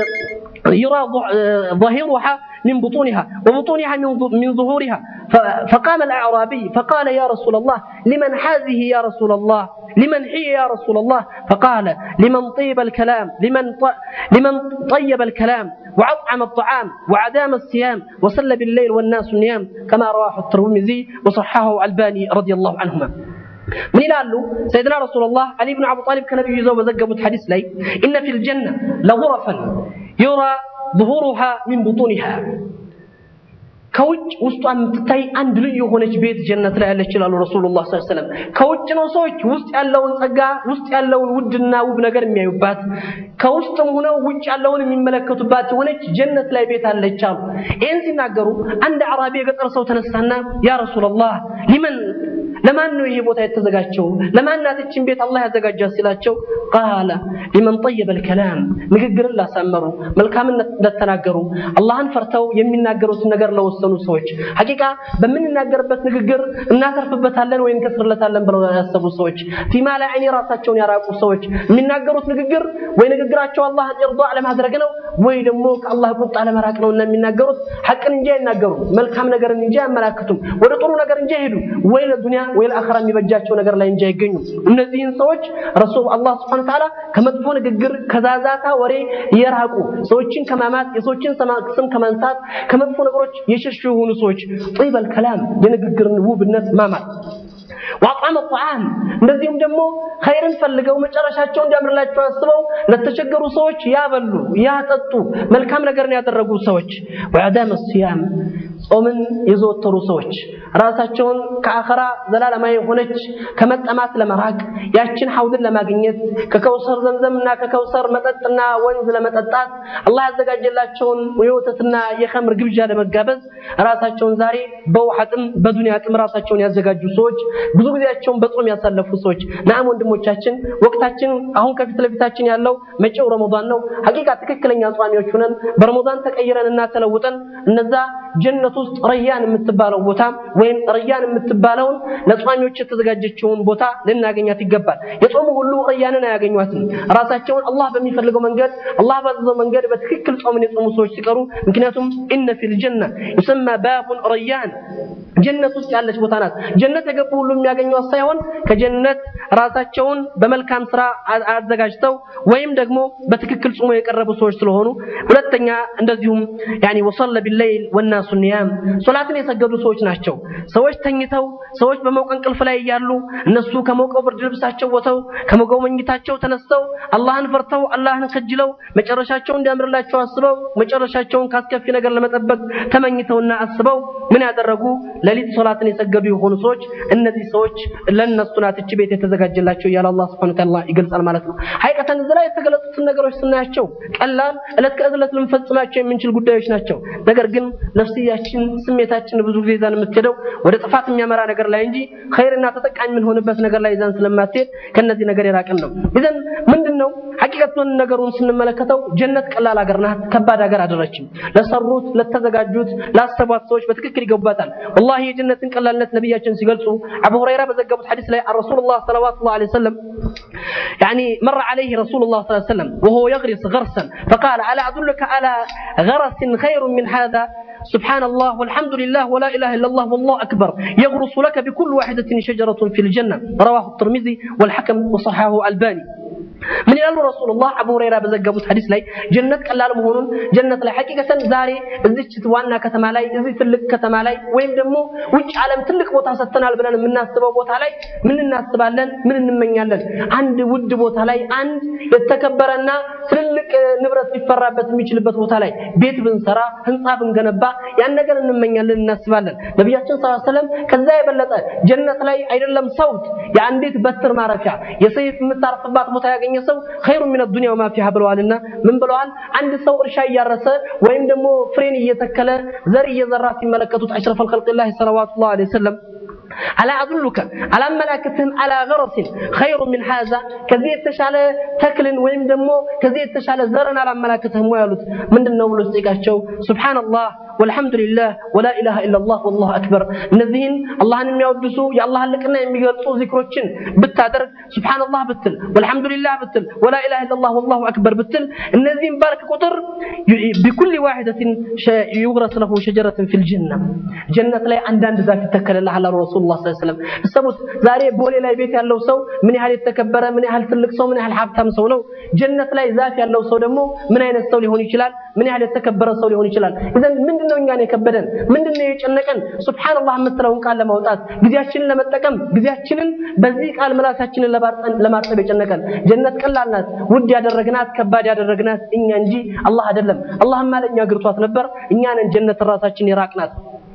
يرى ظاهرها من بطونها وبطونها من ظهورها فقام الأعرابي فقال يا رسول الله لمن هذه يا رسول الله لمن هي يا رسول الله فقال لمن طيب الكلام لمن لمن طيب الكلام وأطعم الطعام وعدام الصيام وصلى بالليل والناس نيام كما رواه الترمذي وصححه الباني رضي الله عنهما ምን ይላሉ ሰይድና ረሱላህ አሊ ብን አቡ ጣሊብ ከነቢዩ ይዘው በዘገቡት ሐዲስ ላይ ኢነ ፊል ጀነ ለጉረፈን ዩራ ظهورها من بطونها ከውጭ ውስጧ የምትታይ አንድ ልዩ የሆነች ቤት ጀነት ላይ ያለች ይላሉ ረሱሉላህ ሰለላሁ ዐለይሂ ወሰለም። ከውጭ ነው ሰዎች ውስጥ ያለውን ጸጋ ውስጥ ያለውን ውድና ውብ ነገር የሚያዩባት፣ ከውስጥም ሆነው ውጭ ያለውን የሚመለከቱባት የሆነች ጀነት ላይ ቤት አለች አሉ። ይህን ሲናገሩ አንድ አዕራቢ የገጠር ሰው ተነሳና ያ ረሱላህ ሊመን ለማን ነው ይሄ ቦታ የተዘጋጀው? ለማን ናት ይህችን ቤት አላህ ያዘጋጃት ሲላቸው ቃለ ሊመን ጠየበ ልከላም ንግግርን ላሳመሩ መልካምን ለተናገሩ አላህን ፈርተው የሚናገሩትን ነገር ለወሰኑ ሰዎች ሐቂቃ በምንናገርበት ንግግር እናተርፍበታለን ወይ እንከስርለታለን ብለው ያሰቡ ሰዎች ፊማ ላይ አይኒ ራሳቸውን ያራቁ ሰዎች የሚናገሩት ንግግር ወይ ንግግራቸው አላህን ኢርዳ ለማድረግ ነው ወይ ደግሞ ከአላህ ቁጣ ለመራቅ ነው እና የሚናገሩት ሐቅን እንጂ አይናገሩም መልካም ነገርን እንጂ አያመላክቱም ወደ ጥሩ ነገር እንጂ አይሄዱ ወይ ለዱንያ ወይ ለአኺራ የሚበጃቸው ነገር ላይ እንጂ አይገኙም እነዚህን ሰዎች ረሱል አላህ Subhanahu Ta'ala ከመጥፎ ንግግር ከዛዛታ ወሬ የራቁ ሰዎችን ከማማት የሰዎችን ስም ከማንሳት ከመጥፎ ነገሮች የሸሹ የሆኑ ሰዎች ጢበል ከላም የንግግርን ውብነት ማማት ወአጣመ ጣዓም እንደዚሁም ደግሞ ኸይርን ፈልገው መጨረሻቸው እንዲያምርላቸው አስበው ለተቸገሩ ሰዎች ያበሉ ያጠጡ መልካም ነገርን ያደረጉ ሰዎች ወአዳመ ሲያም ጾምን የዘወተሩ ሰዎች ራሳቸውን ከአኸራ ዘላለማዊ የሆነች ከመጠማት ለመራቅ ያችን ሐውድን ለማግኘት ከከውሰር ዘምዘምና ከከውሰር መጠጥና ወንዝ ለመጠጣት አላህ ያዘጋጀላቸውን የወተትና የኸምር ግብዣ ለመጋበዝ ራሳቸውን ዛሬ በውሃ ጥም በዱንያ ጥም ራሳቸውን ያዘጋጁ ሰዎች ብዙ ጊዜያቸውን በጾም ያሳለፉ ሰዎች ናም ወንድሞቻችን ወቅታችን አሁን ከፊት ለፊታችን ያለው መጪው ረመዳን ነው ሐቂቃ ትክክለኛ ጿሚዎች ሆነን በረመዳን ተቀይረን እና ተለውጠን እነዛ ጀነት ውስጥ ረያን የምትባለው ቦታ ወይም ረያን የምትባለውን ለጿሚዎች የተዘጋጀችውን ቦታ ልናገኛት ይገባል የጾሙ ሁሉ ረያንን አያገኟትም ራሳቸውን አላህ በሚፈልገው መንገድ አላህ ባዘዘው መንገድ በትክክል ጾምን የጾሙ ሰዎች ሲቀሩ ምክንያቱም ኢነ ፊል ጀነ ይሰማ ባቡን ረያን ጀነት ውስጥ ያለች ቦታ ናት ጀነት የገቡ ሁሉ የሚያገኟት ሳይሆን ከጀነት ራሳቸውን በመልካም ስራ አዘጋጅተው ወይም ደግሞ በትክክል ጾሞ የቀረቡ ሰዎች ስለሆኑ ሁለተኛ እንደዚሁም ያኒ ወሰለ ቢለይል ወናሱ ኒያም ሶላትን የሰገዱ ሰዎች ናቸው ሰዎች ተኝተው ሰዎች በሞቀ እንቅልፍ ላይ እያሉ እነሱ ከሞቀው ብርድ ልብሳቸው ወተው ከሞቀው መኝታቸው ተነስተው አላህን ፈርተው አላህን ከጅለው መጨረሻቸው እንዲያምርላቸው አስበው መጨረሻቸውን ካስከፊ ነገር ለመጠበቅ ተመኝተውና አስበው ምን ያደረጉ ሌሊት ሶላትን የሰገዱ የሆኑ ሰዎች እነዚህ ሰዎች ለነሱ ናት እቺ ቤት የተዘጋጀላቸው እያለ አላህ Subhanahu Ta'ala ይገልጻል ማለት ነው ሐቂቀተን እዚህ ላይ የተገለጹትን ነገሮች ስናያቸው ቀላል እለት ከእለት ልንፈጽማቸው የምንችል ጉዳዮች ናቸው ነገር ግን ነፍስያችን ስሜታችን ብዙ ጊዜ ይዛን የምትሄደው ወደ ጥፋት የሚያመራ ነገር ላይ እንጂ ኸይርና ተጠቃሚ የምንሆንበት ነገር ላይ ይዛን ስለማትሄድ ከነዚህ ነገር የራቅን ነው ይዘን ምንድነው ሐቂቀቱን ነገሩን ስንመለከተው ጀነት ቀላል ሀገር ናት ከባድ ሀገር አይደለችም ለሰሩት ለተዘጋጁት ላሰቧት ሰዎች በትክክል ይገባታል والله የጀነትን ቀላልነት ነብያችን ሲገልጹ አቡ ሁረይራ በዘገቡት ሐዲስ ላይ ረሱላህ ሰለላሁ ዐለይሂ ወሰለም يعني مر عليه رسول الله صلى الله عليه وسلم وهو يغرس غرسا فقال ألا أدلك على غرس خير من هذا سبحان الله والحمد لله ولا إله إلا الله والله أكبر يغرس لك بكل واحدة شجرة في الجنة رواه الترمذي والحكم وصححه الباني ምን ይላሉ ረሱሉላህ አቡ ሁረይራ በዘገቡት ሐዲስ ላይ ጀነት ቀላል መሆኑን ጀነት ላይ ሐቂቀተን ዛሬ እዚች ዋና ከተማ ላይ እዚህ ትልቅ ከተማ ላይ ወይም ደግሞ ውጭ ዓለም ትልቅ ቦታ ሰጥተናል ብለን የምናስበው ቦታ ላይ ምን እናስባለን ምን እንመኛለን አንድ ውድ ቦታ ላይ አንድ የተከበረና ትልልቅ ንብረት ሊፈራበት የሚችልበት ቦታ ላይ ቤት ብንሰራ ህንፃ ብንገነባ ያን ነገር እንመኛለን እናስባለን ነቢያችን ሰለላሁ ዐለይሂ ወሰለም ከዛ የበለጠ ጀነት ላይ አይደለም ሰውት የአንዲት በትር ማረፊያ የሰይፍ የምታርፍባት ቦታ ያገኘ ሰው ኸይሩ ሚነ ዱንያ ወማ ፊሃ ብለዋልና ምን ብለዋል አንድ ሰው እርሻ እያረሰ ወይም ደግሞ ፍሬን እየተከለ ዘር እየዘራ ሲመለከቱት አሽረፈል ኸልቂላህ ሰለዋቱላህ ዐለይሂ ወሰለም ألا أدلك على ملاكتهم على غرس خير من هذا كذي يتشال تكل ويم دمو كذي يتشال زرن على ملاكتهم ويالوت من النوم لستيقاشو سبحان الله والحمد لله ولا إله إلا الله والله أكبر نذين الله أن يودسوا يا الله لكنا يميقلطوا ذكروتشن بالتادر سبحان الله بتل والحمد لله بتل ولا إله إلا الله والله أكبر بتل النذين بارك قطر بكل واحدة يغرس له شجرة في الجنة جنة لا عندان ذاك تكل الله على رسول الله صلى الله عليه وسلم السبت زاري بولي لا بيت ያለው ሰው ምን ያህል የተከበረ ምን ያህል ትልቅ ሰው ምን ያህል ሀብታም ሰው ነው ጀነት ላይ ዛፍ ያለው ሰው ደግሞ ምን አይነት ሰው ሊሆን ይችላል ምን ያህል የተከበረ ሰው ሊሆን ይችላል ኢዘን ምንድነው እኛን የከበደን ምንድነው የጨነቀን ሱብሃንአላህ የምትለውን ቃል ለማውጣት ጊዜያችንን ለመጠቀም ጊዜያችንን በዚህ ቃል ምላሳችንን ለማርጠብ የጨነቀን ጀነት ቀላል ናት ውድ ያደረግናት ከባድ ያደረግናት እኛ እንጂ አላህ አይደለም አላህማ ለእኛ ግርቷት ነበር እኛ ነን ጀነት ራሳችን የራቅናት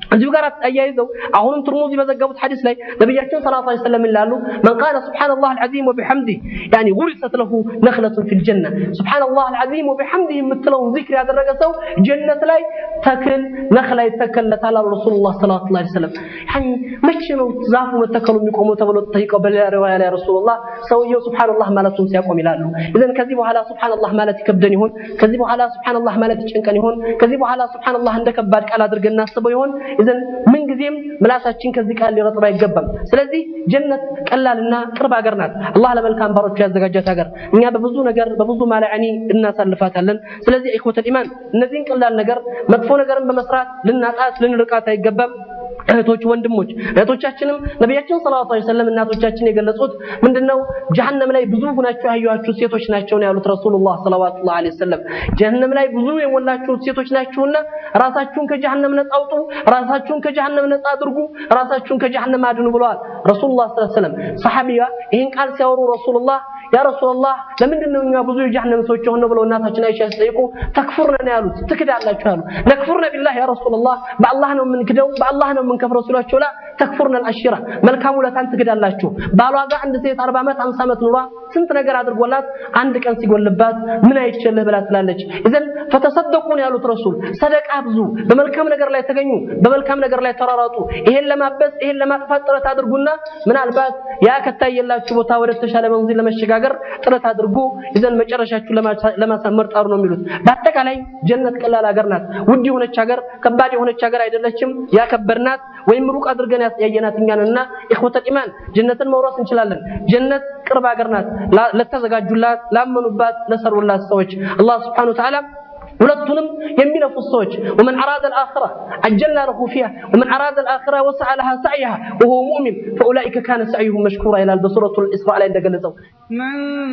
እዚሁ ጋር አያይዘው አሁንም ትርሙዚ በዘገቡት ሐዲስ ላይ ነቢያችን ሰለላሁ ዐለይሂ ወሰለም ይላሉ መን ቃለ ሱብሓነላህ አልዓዚም ወቢሐምዲህ ያኒ ጉሪሰት ለሁ ነኽለቱን ፊል ጀነ ሱብሓነላህ አልዓዚም ወቢሐምዲህ የምትለውን ዚክር ያደረገ ሰው ጀነት ላይ ተክል ነኽላ ይተከለታል አሉ ረሱሉላህ ሰለላሁ ዐለይሂ ወሰለም። ያኒ መቼ ነው ዛፉ መተከሉ የሚቆመው ተብሎ ተጠይቀው በሌላ ሪዋያ ላይ ረሱሉላህ ሰውየው ሱብሓነላህ ማለቱን ሲያቆም ይላሉ። ኢዘን ከዚህ በኋላ ሱብሓነላህ ማለት ይከብደን ይሆን? ከዚህ በኋላ ሱብሓነላህ ማለት ይጨንቀን ይሆን? ከዚህ በኋላ ሱብሓነላህ እንደ ከባድ ቃል አድርገን እናስበው ይሆን? ኢዘን ምንጊዜም ምላሳችን ከዚህ ቃል ሊረጥብ አይገባም። ስለዚህ ጀነት ቀላልና ቅርብ ሀገር ናት። አላህ ለመልካም ባሮቹ ያዘጋጃት ሀገር፣ እኛ በብዙ ነገር በብዙ ማላዕኒ እናሳልፋታለን። ስለዚህ ኢኽወተል ኢማን እነዚህን ቀላል ነገር መጥፎ ነገርን በመስራት ልናጣት ልንርቃት አይገባም። እህቶች ወንድሞች እህቶቻችንም ነቢያችን ሰለላሁ ዐለይሂ ወሰለም እናቶቻችን የገለጹት ምንድነው ጀሀነም ላይ ብዙ ሁናችሁ ያዩዋችሁ ሴቶች ናቸው ነው ያሉት ረሱሉላህ ሰለላሁ ዐለይሂ ወሰለም ጀሀነም ላይ ብዙ የሞላችሁ ሴቶች ናችሁና ራሳችሁን ከጀሀነም ነፃ አውጡ ራሳችሁን ከጀሀነም ነፃ አድርጉ ራሳችሁን ከጀሀነም አድኑ ብለዋል ረሱሉላህ ሰለላሁ ዐለይሂ ወሰለም ሰሐቢያ ይህን ቃል ሲያወሩ ረሱሉላህ ያ ረሱላህ ለምንድን ነው እኛ ብዙ የጀሀነም ሰዎች የሆነው ብለው እናታችን አይሻ ሲጠይቁ ተክፉርነ ነው ያሉት ትክዳላችሁ ያሉ ነክፉርነ ቢላህ ያ ረሱላህ በአላህ ነው የምንክደው በአላህ ነው የምንከፍረው ሲሏቸው ላ ተክፉርነ አልአሽራ መልካም ውለታን ትክዳላችሁ ባሏ ጋር አንድ ሴት 40 ዓመት 50 ዓመት ኑሯ ስንት ነገር አድርጎላት አንድ ቀን ሲጎልባት ምን አይችልህ ብላ ትላለች እዘን ፈተሰደቁን ያሉት ረሱል ሰደቃ ብዙ በመልካም ነገር ላይ ተገኙ በመልካም ነገር ላይ ተራራጡ ይሄን ለማበስ ይሄን ለማጥፋት ጥረት አድርጉና ምናልባት ያ ከታየላችሁ ቦታ ወደ ተሻለ መንዚል ለመሸጋገር ጥረት አድርጉ ይዘን መጨረሻችሁ ለማሳመር ጣሩ ነው የሚሉት በአጠቃላይ ጀነት ቀላል ሀገር ናት ውድ የሆነች ሀገር ከባድ የሆነች ሀገር አይደለችም ያከበርናት ወይም ሩቅ አድርገን ያየናት እኛንና ኢኽወተል ኢማን ጀነትን መውረስ እንችላለን ጀነት ቅርብ ሀገር ናት ለተዘጋጁላት ላመኑባት ለሰሩላት ሰዎች አላህ Subhanahu Wa Ta'ala ሁለቱንም የሚለፉ ሰዎች ومن اراد الاخره عجلنا له فيها ومن اراد الاخره وسعى لها سعيها وهو مؤمن فاولئك كان سعيهم مشكورا الى بسوره الاسراء ላይ እንደገለጸው من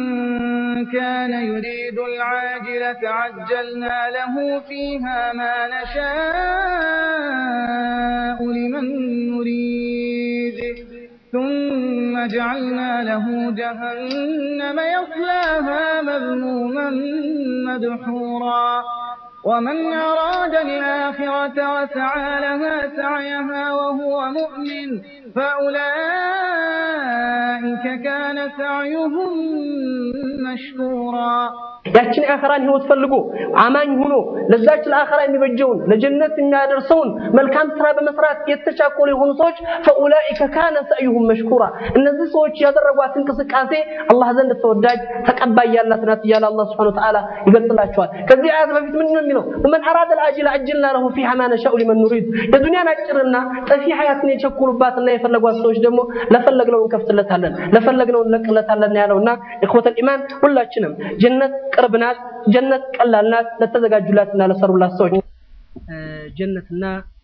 كان يريد العاجلة عجلنا له فيها ما نشاء لمن نريد ثم جعلنا له جهنم يصلاها مذموما مدحورا ومن أراد الآخرة وسعى لها سعيها وهو مؤمن فأولئك كان سعيهم مشكورا ያችን የአኸራን ህይወት ፈልጎ አማኝ ሆኖ ለዛች ለአኸራ የሚበጀውን ለጀነት የሚያደርሰውን መልካም ስራ በመስራት የተቻኮሉ የሆኑ ሰዎች ፈኡላኢከ ካነ ሰዕዩሁም መሽኩራ እነዚህ ሰዎች ያደረጓት እንቅስቃሴ አላህ ዘንድ ተወዳጅ ተቀባይ ያላት ናት እያለ አላህ ሱብሓነሁ ወተዓላ ይገልጽላቸዋል። ከዚህ አያት በፊት ምንድን ነው የሚለው? ወመን አራደ አልአጅለ አጅልና ለሁ ፊሃ ማ ነሻኡ ሊመን ኑሪድ የዱንያን አጭርና ጠፊ ሀያትን የቸኮሉባትና የፈለጓት ሰዎች ደግሞ ለፈለግነው እንከፍትለታለን ለፈለግነው እንለቅለታለን ያለውና ኢኽወተል ኢማን ሁላችንም ጀነት ቅርብ ናት። ጀነት ቀላል ናት ለተዘጋጁላትና ለሰሩላት ሰዎች። ጀነትና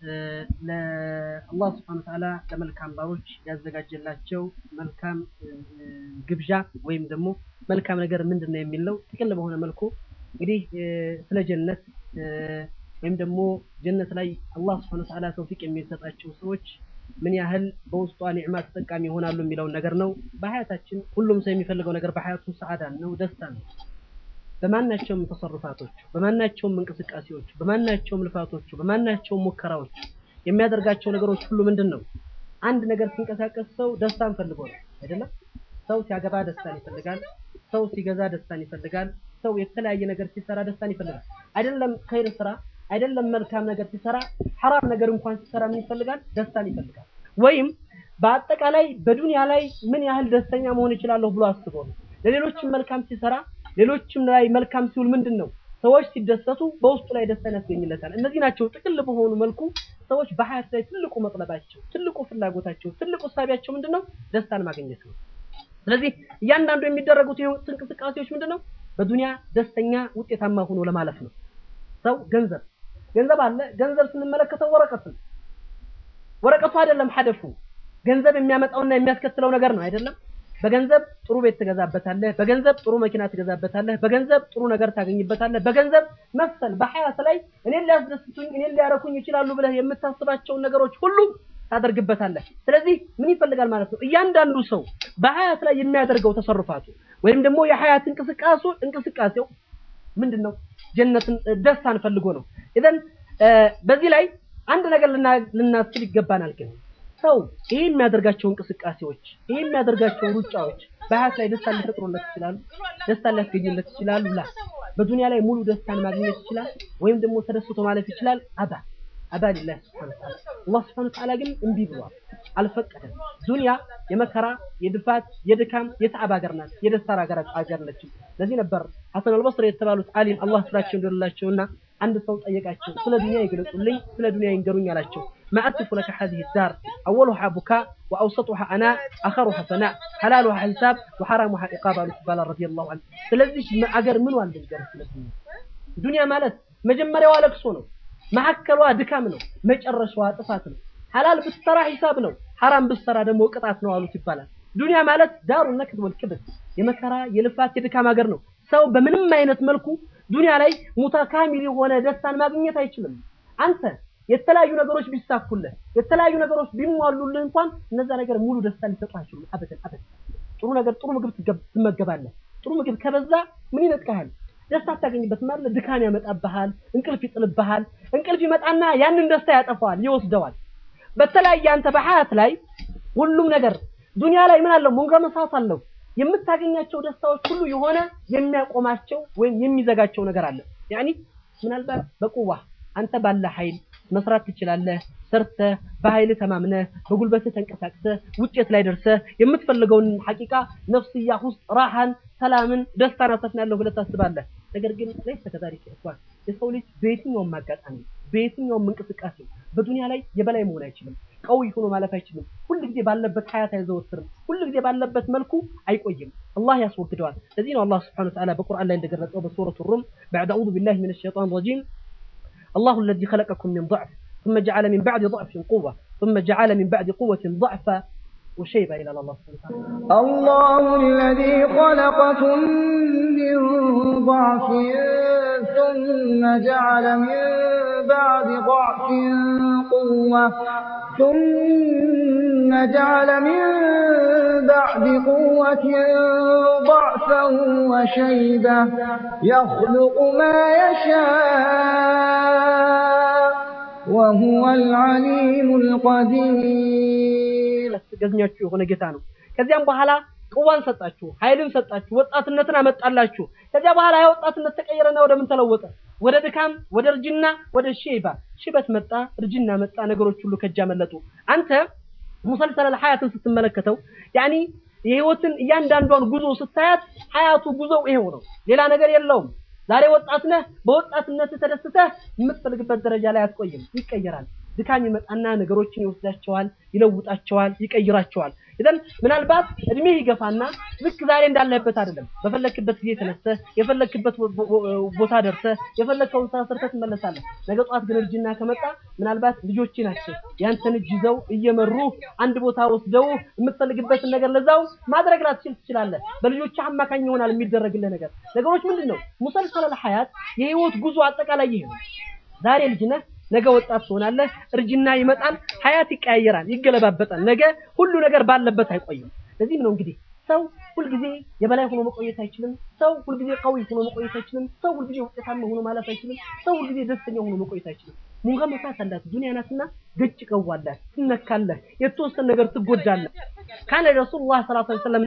ለአላህ ስብሐነሁ ወተዓላ ለመልካም ባሮች ያዘጋጀላቸው መልካም ግብዣ ወይም ደግሞ መልካም ነገር ምንድን ነው የሚለው ጥቅል በሆነ መልኩ እንግዲህ ስለ ጀነት ወይም ደግሞ ጀነት ላይ አላህ ስብሐነሁ ወተዓላ ተውፊቅ የሚሰጣቸው ሰዎች ምን ያህል በውስጧ ኒዕማ ተጠቃሚ ይሆናሉ የሚለውን ነገር ነው። በሀያታችን ሁሉም ሰው የሚፈልገው ነገር በሀያቱ ሰዓዳ ነው፣ ደስታ ነው። በማናቸውም ተሰርፋቶች፣ በማናቸውም እንቅስቃሴዎች፣ በማናቸውም ልፋቶቹ፣ በማናቸውም ሙከራዎች የሚያደርጋቸው ነገሮች ሁሉ ምንድን ነው? አንድ ነገር ሲንቀሳቀስ ሰው ደስታን ፈልጎ ነው አይደለም? ሰው ሲያገባ ደስታን ይፈልጋል። ሰው ሲገዛ ደስታን ይፈልጋል። ሰው የተለያየ ነገር ሲሰራ ደስታን ይፈልጋል። አይደለም ኸይር ስራ አይደለም መልካም ነገር ሲሰራ ሐራም ነገር እንኳን ሲሰራ ምን ይፈልጋል? ደስታን ይፈልጋል። ወይም በአጠቃላይ በዱንያ ላይ ምን ያህል ደስተኛ መሆን እችላለሁ ብሎ አስቦ ነው። ለሌሎችም መልካም ሲሰራ ሌሎችም ላይ መልካም ሲውል ምንድን ነው ሰዎች ሲደሰቱ በውስጡ ላይ ደስታን ያስገኝለታል። እነዚህ ናቸው ጥቅል በሆኑ መልኩ ሰዎች በሀያት ላይ ትልቁ መጥለባቸው፣ ትልቁ ፍላጎታቸው፣ ትልቁ ሳቢያቸው ምንድን ነው? ደስታን ማግኘት ነው። ስለዚህ እያንዳንዱ የሚደረጉት የህይወት እንቅስቃሴዎች ምንድን ነው? በዱንያ ደስተኛ ውጤታማ ሆኖ ለማለፍ ነው። ሰው ገንዘብ ገንዘብ አለ። ገንዘብ ስንመለከተው ወረቀት ነው። ወረቀቱ አይደለም ሀደፉ ገንዘብ የሚያመጣውና የሚያስከትለው ነገር ነው አይደለም። በገንዘብ ጥሩ ቤት ትገዛበታለህ፣ በገንዘብ ጥሩ መኪና ትገዛበታለህ፣ በገንዘብ ጥሩ ነገር ታገኝበታለህ፣ በገንዘብ መሰል በሀያት ላይ እኔን ሊያስደስቱኝ እኔን ሊያረኩኝ ይችላሉ ብለህ የምታስባቸውን ነገሮች ሁሉ ታደርግበታለህ። ስለዚህ ምን ይፈልጋል ማለት ነው? እያንዳንዱ ሰው በሀያት ላይ የሚያደርገው ተሰርፋቱ ወይም ደግሞ የሀያት እንቅስቃሴ እንቅስቃሴው ምንድን ነው? ጀነትን ደስታን ፈልጎ ነው። ኢዘን በዚህ ላይ አንድ ነገር ልና- ልናስብ ይገባናል። ግን ሰው ይህ የሚያደርጋቸው እንቅስቃሴዎች ይህ የሚያደርጋቸው ሩጫዎች በሀያት ላይ ደስታ ሊፈጥሩለት ይችላሉ፣ ደስታ ሊያስገኙለት ይችላሉ። ላ በዱንያ ላይ ሙሉ ደስታን ማግኘት ይችላል፣ ወይም ደግሞ ተደስቶ ማለፍ ይችላል። አባ አባ ሊላህ ስብሐነ ወተዓላ አላህ ስብሐነ ወተዓላ ግን እምቢ ብሏል፣ አልፈቀደም። ዱንያ የመከራ የድፋት የድካም የተዓብ ሀገር ናት፣ የደስታ ሀገር ሀገር ነች። ለዚህ ነበር ሐሰን አልበስሪ የተባሉት ዓሊም አላህ ስራቸው እንደሌላቸውና አንድ ሰው ጠየቃቸው፣ ስለ ዱንያ ይገለጹልኝ፣ ስለ ዱንያ ይንገሩኝ አላቸው። ማአትፉ ለከ ሀዚህ ዳር አወሉሃ ቡካ ወአውሰጡሃ አና አኸሩሃ ሰናእ ሐላሉሃ ሂሳብ ወሐራሙሃ ኢቃብ አሉት ይባላል ረዲየላሁ ዐንሁ። ስለዚህ አገር ምን ዋል ልንገርህ ስለ ዱንያ ዱንያ ማለት መጀመሪያዋ ለቅሶ ነው፣ መሀከሏ ድካም ነው፣ መጨረሻዋ ጥፋት ነው። ሐላል ብትሰራ ሂሳብ ነው፣ ሐራም ብትሰራ ደግሞ ቅጣት ነው አሉት ይባላል። ዱንያ ማለት ዳሩ ነክድ ወልክብድ የመከራ የልፋት የድካም ሀገር ነው። ሰው በምንም አይነት መልኩ ዱንያ ላይ ሙተካሚል የሆነ ደስታን ማግኘት አይችልም። አንተ የተለያዩ ነገሮች ቢሳኩልህ የተለያዩ ነገሮች ቢሟሉልህ እንኳን እነዛ ነገር ሙሉ ደስታ ሊሰጡ አይችሉም። አበደን አበደን። ጥሩ ነገር ጥሩ ምግብ ትገብ- ትመገባለህ። ጥሩ ምግብ ከበዛ ምን ይነጥቅሃል? ደስታ አታገኝበትም ማለት ድካም ያመጣብሃል፣ እንቅልፍ ይጥልብሃል። እንቅልፍ ይመጣና ያንን ደስታ ያጠፋዋል፣ ይወስደዋል። በተለያየ አንተ በሀያት ላይ ሁሉም ነገር ዱንያ ላይ ምን አለው መንገመሳት አለው የምታገኛቸው ደስታዎች ሁሉ የሆነ የሚያቆማቸው ወይም የሚዘጋቸው ነገር አለ። ያኒ ምናልባት በቁዋ አንተ ባለ ኃይል መስራት ትችላለህ። ሰርተህ በኃይል ተማምነህ በጉልበትህ ተንቀሳቅሰህ ውጤት ላይ ደርሰህ የምትፈልገውን ሐቂቃ ነፍስያ ውስጥ ራሃን፣ ሰላምን፣ ደስታን አሰፍናለሁ ብለህ ታስባለህ። ነገር ግን ለይሰ ከዛሊከ ኢኽዋን የሰው ልጅ በየትኛውም አጋጣሚ በየትኛውም እንቅስቃሴ በዱንያ ላይ የበላይ መሆን አይችልም። ቀዊ ሆኖ ማለፍ አይችልም። ሁል ጊዜ ባለበት ሀያት አይዘወትርም። ሁል ጊዜ ባለበት መልኩ አይቆይም። አላህ ያስወግደዋል። ለዚህ ነው አላህ ስብሐነሁ ወተዓላ በቁርአን ላይ እንደገለጸው በሱረቱ ሩም በዕድ አዑዙ ቢላሂ ሚነ ሸይጣን ረጂም الله الذي خلقكم من ضعف ثم جعل من بعد ضعف قوة ثم جعل من بعد قوة ضعفا وشيبة إلى الله سبحانه وتعالى الله الذي خلقكم من ضعف ثم جعل من بعد ضعف قوة ثم جعل من بعد قوة ضعفا وشيبة يخلق ما يشاء وهو العليم القدير ገዝኛችሁ የሆነ ጌታ ነው። ከዚያም በኋላ ቅዋን ሰጣችሁ፣ ኃይልን ሰጣችሁ፣ ወጣትነትን አመጣላችሁ። ከዚያ በኋላ ያ ወጣትነት ተቀየረና ወደ ምን ተለወጠ? ወደ ድካም፣ ወደ እርጅና፣ ወደ ሼባ። ሽበት መጣ፣ እርጅና መጣ፣ ነገሮች ሁሉ ከእጅ አመለጡ። አንተ ሙሰልሰለል ሐያትን ስትመለከተው ያኒ የህይወትን እያንዳንዷን ጉዞ ስታያት ሐያቱ ጉዞው ይሄው ነው፣ ሌላ ነገር የለውም። ዛሬ ወጣት ነህ፣ በወጣትነት ተደስተህ የምትፈልግበት ደረጃ ላይ አትቆይም፣ ይቀየራል። ድካም ይመጣና ነገሮችን ይወስዳቸዋል፣ ይለውጣቸዋል፣ ይቀይራቸዋል። ኢዘን ምናልባት እድሜ ይገፋና ልክ ዛሬ እንዳለህበት አይደለም። በፈለክበት ጊዜ ተነስተህ የፈለክበት ቦ- ቦ- ቦታ ደርሰህ የፈለከውን ስራ ሰርተህ ትመለሳለህ። ነገ ጠዋት ግን እርጅና ከመጣ ምናልባት ልጆች ናቸው ያንተን እጅ ይዘው እየመሩ አንድ ቦታ ወስደው የምትፈልግበትን ነገር ለዛው ማድረግ ላትችል ትችላለህ። በልጆች አማካኝ ይሆናል የሚደረግልህ ነገር። ነገሮች ምንድን ነው ሙሰልሰለል ሐያት የህይወት ጉዞ አጠቃላይ ይሄ ነው። ዛሬ ልጅ ነህ፣ ነገ ወጣት ትሆናለህ። እርጅና ይመጣል፣ ሀያት ይቀያየራል፣ ይገለባበጣል። ነገ ሁሉ ነገር ባለበት አይቆይም። ለዚህም ነው እንግዲህ ሰው ሁልጊዜ የበላይ ሆኖ መቆየት አይችልም። ሰው ሁልጊዜ ቀዊ ሆኖ መቆየት አይችልም። ሰው ሁልጊዜ ውጤታማ ሆኖ ማለፍ አይችልም። ሰው ሁልጊዜ ደስተኛ ሆኖ መቆየት አይችልም። ሙንጋ መሳት አላት ዱንያ ናትና ገጭ ቀዋላት፣ ትነካለህ፣ የተወሰነ ነገር ትጎዳለህ። ካነ ረሱሉላህ ሰለላሁ ዐለይሂ ወሰለም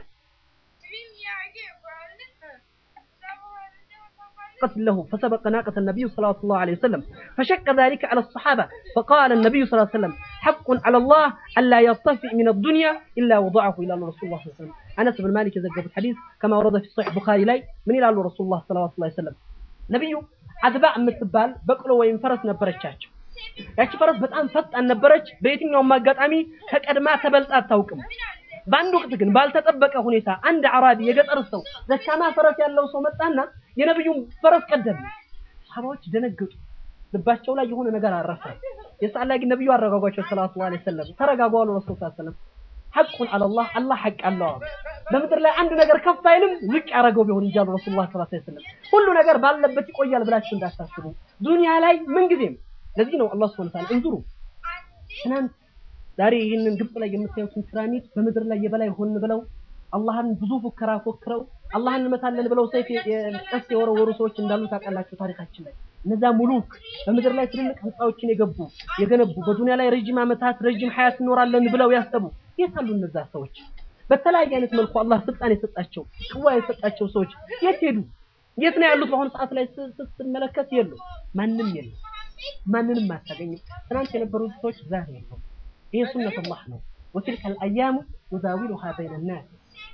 له فسبق ناقة النبي صلى الله عليه وسلم فشق ذلك على الصحابة فقال النبي صلى الله عليه وسلم حق على الله ألا يرتفع من الدنيا إلا وضعه إلى رسول الله صلى الله عليه وسلم أنس بن مالك يذكر الحديث كما ورد في صحيح البخاري لي من إلى رسول الله صلى الله عليه وسلم نبي አድባዕ የምትባል በቅሎ ወይም ፈረስ ነበረቻቸው። ያቺ ፈረስ በጣም ፈጣን ነበረች። በየትኛውም አጋጣሚ ከቀድማ ተበልጣ አታውቅም። በአንድ ወቅት ግን ባልተጠበቀ ሁኔታ አንድ አራቢ የገጠር ሰው ደካማ ፈረስ ያለው ሰው መጣና የነብዩን ፈረስ ቀደም። ሰሃባዎች ደነገጡ። ልባቸው ላይ የሆነ ነገር አረፈ። የሰዓት ላይ ግን ነብዩ አረጋጓቸው ሰለላሁ ዐለይሂ ወሰለም። ተረጋጉ አሉ ረሱል ሰለላሁ ዐለይሂ ወሰለም። ሐቁን አለላህ አላህ ሐቅ አለው አሉ። በምድር ላይ አንድ ነገር ከፍ አይልም ዝቅ ያደረገው ቢሆን እንጂ አሉ ረሱሉላህ ሰለላሁ ዐለይሂ ወሰለም። ሁሉ ነገር ባለበት ይቆያል ብላችሁ እንዳታስቡ። ዱንያ ላይ ምንጊዜም ለዚህ ነው አላህ ሱብሓነሁ ወተዓላ እንዙሩ ትናንት ዛሬ ይህንን ግብጽ ላይ የምታዩትን ፒራሚድ በምድር ላይ የበላይ ሆን ብለው አላህን ብዙ ፉከራ ፎክረው አላህን እንመታለን ብለው ሰይፍ ቀስ የወረወሩ ሰዎች እንዳሉ ታውቃላችሁ ታሪካችን ላይ። እነዛ ሙሉክ በምድር ላይ ትልልቅ ህንፃዎችን የገቡ የገነቡ በዱንያ ላይ ረጅም ዓመታት ረጅም ሀያት እንኖራለን ብለው ያሰቡ የት አሉ እነዛ ሰዎች? በተለያየ አይነት መልኩ አላህ ስልጣን የሰጣቸው ቅዋ የሰጣቸው ሰዎች የት ሄዱ? የት ነው ያሉት? በአሁኑ ሰዓት ላይ ስትመለከት የሉ፣ ማንም የለም፣ ማንንም አታገኝም። ትናንት የነበሩት ሰዎች ዛሬ ነው። ይሄ ሱነት አላህ ነው። ወትልከ አልአያሙ ኑዳዊሉሃ በይነ ናስ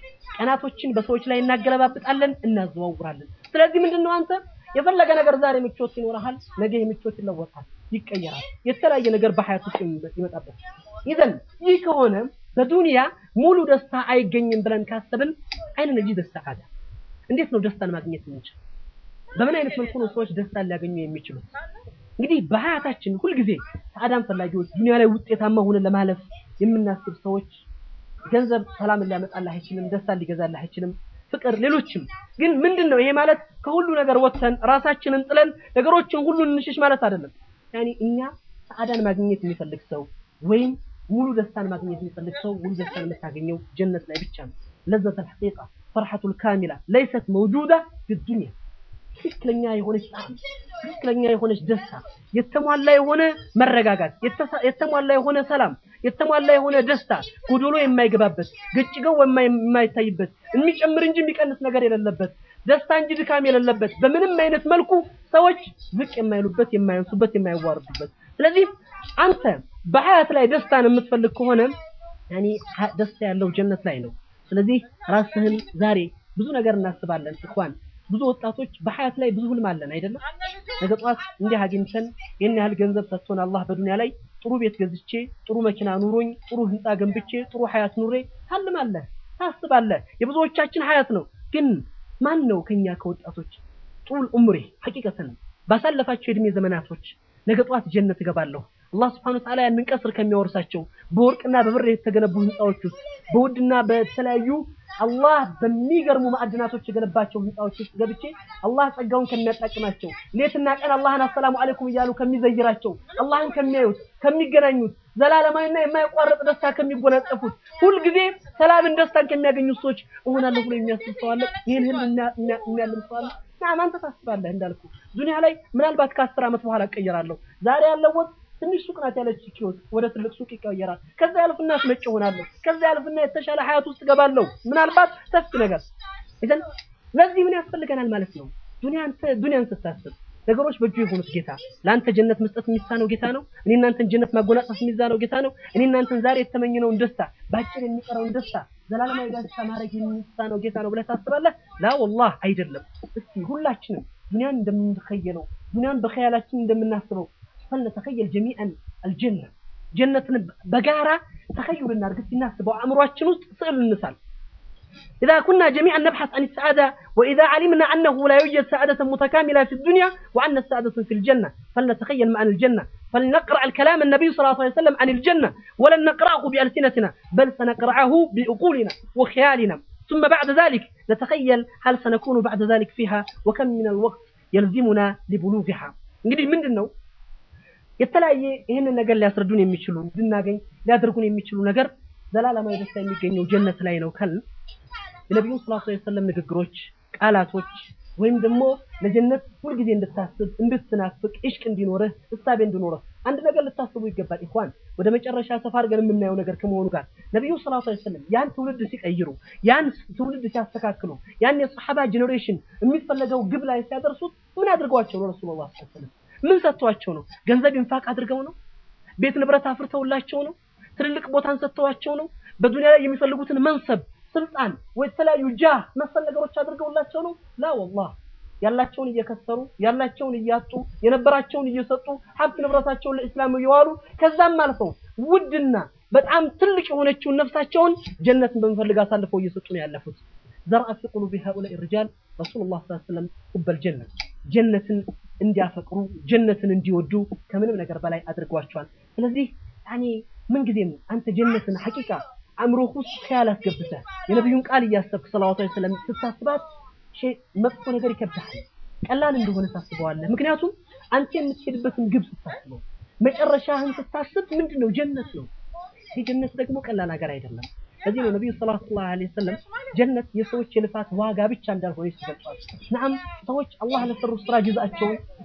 ቀናቶችን በሰዎች ላይ እናገለባብጣለን፣ እናዘዋውራለን። ስለዚህ ምንድነው አንተ የፈለገ ነገር ዛሬ ምቾት ይኖርሃል፣ ነገ ምቾት ይለወጣል፣ ይቀየራል። የተለያየ ነገር በሐያት ውስጥ ይመጣበት። ይዘን ይህ ከሆነ በዱንያ ሙሉ ደስታ አይገኝም ብለን ካሰብን አይነ ነጂ ደስታ ካዳ እንዴት ነው ደስታን ማግኘት የምንችል? በምን አይነት መልኩ ነው ሰዎች ደስታን ሊያገኙ የሚችሉት? እንግዲህ በሐያታችን ሁልጊዜ ሰዓዳን ፈላጊዎች፣ ዱንያ ላይ ውጤታማ ሆነን ለማለፍ የምናስብ ሰዎች ገንዘብ ሰላምን ሊያመጣልህ አይችልም፣ ደስታን ሊገዛልህ አይችልም፣ ፍቅር፣ ሌሎችም። ግን ምንድን ነው ይሄ ማለት ከሁሉ ነገር ወጥተን ራሳችንን ጥለን ነገሮችን ሁሉ እንሽሽ ማለት አይደለም። ያኒ እኛ ሰዓዳን ማግኘት የሚፈልግ ሰው ወይም ሙሉ ደስታን ማግኘት የሚፈልግ ሰው ሙሉ ደስታን የምታገኘው ጀነት ላይ ብቻ ነው። ለዘተል ሐቂቃ ፈርሐቱል ካሚላ ለይሰት መውጁዳ ፊዱንያ ትክክለኛ የሆነች ጣዕም፣ ትክክለኛ የሆነች ደስታ፣ የተሟላ የሆነ መረጋጋት፣ የተሟላ የሆነ ሰላም፣ የተሟላ የሆነ ደስታ፣ ጎዶሎ የማይገባበት ግጭገው የማይታይበት የሚጨምር እንጂ የሚቀንስ ነገር የሌለበት ደስታ እንጂ ድካም የሌለበት በምንም አይነት መልኩ ሰዎች ዝቅ የማይሉበት፣ የማያንሱበት፣ የማይዋርዱበት። ስለዚህ አንተ በሐያት ላይ ደስታን የምትፈልግ ከሆነ ያኔ ደስታ ያለው ጀነት ላይ ነው። ስለዚህ ራስህን ዛሬ ብዙ ነገር እናስባለን እኳን ብዙ ወጣቶች በሐያት ላይ ብዙ ህልም አለን አይደለም። ነገ ጠዋት እንዲህ አግኝተን ይህን ያህል ገንዘብ ሰጥቶን አላህ በዱንያ ላይ ጥሩ ቤት ገዝቼ ጥሩ መኪና ኑሮኝ ጥሩ ህንፃ ገንብቼ ጥሩ ሐያት ኑሬ ታልማለህ፣ ታስባለህ። የብዙዎቻችን ሐያት ነው። ግን ማን ነው ከኛ ከወጣቶች ጡል ዑምሬ ሐቂቀተን ባሳለፋቸው የእድሜ ዘመናቶች ነገ ጠዋት ጀነት እገባለሁ አላህ ስብሐነሁ ወተዓላ ያንን ቀስር ከሚያወርሳቸው በወርቅና በብር የተገነቡ ህንፃዎች ውስጥ በውድና በተለያዩ አላህ በሚገርሙ ማዕድናቶች የገነባቸው ህንፃዎች ውስጥ ገብቼ አላህ ጸጋውን ከሚያጣቅማቸው ሌትና ቀን አላህን አሰላሙ አለይኩም እያሉ ከሚዘይራቸው አላህን ከሚያዩት ከሚገናኙት ዘላለማዊና የማይቋረጥ ደስታ ከሚጎናጸፉት ሁልጊዜ ሰላምን ደስታን ከሚያገኙት ሰዎች እሆናለሁ ብሎ የሚያስብ ሰው አለ። ይህን ህልም የሚያልም ሰው አለ። ናም አንተ ታስባለህ እንዳልኩ ዱንያ ላይ ምናልባት ከአስር ዓመት በኋላ እቀየራለሁ። ዛሬ ያለው ወጥ ትንሽ ሱቅ ናት ያለች ኪዮት ወደ ትልቅ ሱቅ ይቀየራል። ከዛ ያልፍና አስመጭ እሆናለሁ። ከዛ ያልፍና የተሻለ ሀያት ውስጥ እገባለሁ። ምናልባት ሰፊ ነገር ይዘን ለዚህ ምን ያስፈልገናል ማለት ነው። ዱንያ አንተ ዱንያን ስታስብ ነገሮች በእጁ የሆኑት ጌታ ለአንተ ጀነት መስጠት የሚሳነው ጌታ ነው። እኔ እናንተን ጀነት ማጎናጸፍ የሚሳነው ጌታ ነው። እኔ እናንተን ዛሬ የተመኘነውን ደስታ በአጭር የሚቀረውን ደስታ ዘላለማዊ ደስታ ማድረግ የሚሳነው ጌታ ነው ብለህ ታስባለህ? ላ ወላህ አይደለም። እስቲ ሁላችንም ዱንያን እንደምንተኸየለው ዱንያን በኸያላችን እንደምናስበው فلنتخيل جميعا الجنة جنة بقارة تخيل النار قلت الناس بو عمرو ውስጥ ስዕል እንሳል إذا كنا جميعا نبحث عن السعادة وإذا علمنا أنه لا يوجد سعادة متكاملة في الدنيا وأن السعادة في الجنة فلنتخيل معا الجنة فلنقرأ الكلام النبي صلى الله عليه وسلم عن الجنة ولن نقرأه بألسنتنا بل سنقرأه بعقولنا وخيالنا ثم بعد ذلك نتخيل هل سنكون بعد ذلك فيها وكم من الوقت يلزمنا لبلوغها እንግዲህ ምንድን ነው የተለያየ ይህንን ነገር ሊያስረዱን የሚችሉ እንድናገኝ ሊያደርጉን የሚችሉ ነገር ዘላለማዊ ደስታ የሚገኘው ጀነት ላይ ነው ካል የነቢዩ ሰለላሁ ዐለይሂ ወሰለም ንግግሮች፣ ቃላቶች ወይም ደግሞ ለጀነት ሁልጊዜ እንድታስብ እንድትናፍቅ ኢሽቅ እንዲኖርህ እሳቤ እንዲኖርህ አንድ ነገር ልታስቡ ይገባል። ኢኽዋን ወደ መጨረሻ ሰፋ አድርገን የምናየው ነገር ከመሆኑ ጋር ነቢዩ ሰለላሁ ዐለይሂ ወሰለም ያን ትውልድ ሲቀይሩ፣ ያን ትውልድ ሲያስተካክሉ፣ ያን የሰሐባ ጄኔሬሽን የሚፈለገው ግብ ላይ ሲያደርሱት ምን አድርገዋቸው ነው ረሱሉላህ ሰለላሁ ዐለይሂ ወሰለም? ምን ሰጥተዋቸው ነው? ገንዘብ ኢንፋቅ አድርገው ነው? ቤት ንብረት አፍርተውላቸው ነው? ትልልቅ ቦታን ሰጥተዋቸው ነው? በዱንያ ላይ የሚፈልጉትን መንሰብ፣ ስልጣን ወይ የተለያዩ ጃህ መሰል ነገሮች አድርገውላቸው ነው? ላ ወላህ ያላቸውን እየከሰሩ ያላቸውን እያጡ የነበራቸውን እየሰጡ ሀብት ንብረታቸውን ለእስላም እየዋሉ ከዛም አልፈው ውድና በጣም ትልቅ የሆነችውን ነፍሳቸውን ጀነትን በመፈልግ አሳልፈው እየሰጡ ነው ያለፉት። ዘርአ ፊ ቁሉቢ ሃኡላኢ ሪጃል ረሱሉላህ ሰለላሁ ዐለይሂ ወሰለም ቁበል ጀነት ጀነትን እንዲያፈቅሩ ጀነትን እንዲወዱ ከምንም ነገር በላይ አድርጓቸዋል። ስለዚህ ያኔ ምንጊዜም አንተ ጀነትን ሐቂቃ አእምሮህ ውስጥ ኸያል አስገብተህ የነቢዩን ቃል እያሰብክ ሰለላሁ ዐለይሂ ወሰለም ስታስባት ሸይ መጥፎ ነገር ይከብድሃል። ቀላል እንደሆነ ታስበዋለህ። ምክንያቱም አንተ የምትሄድበትን ግብ ስታስበው መጨረሻህን ስታስብ ምንድን ነው ጀነት ነው። ይህ ጀነት ደግሞ ቀላል ነገር አይደለም። ለዚህ ነው ነቢዩ ሰለላሁ ዐለይሂ ወሰለም ጀነት የሰዎች የልፋት ዋጋ ብቻ እንዳልሆነ ይገልጻል። ነዓም ሰዎች አላህ ለሰሩ ስራ ጅዛቸውን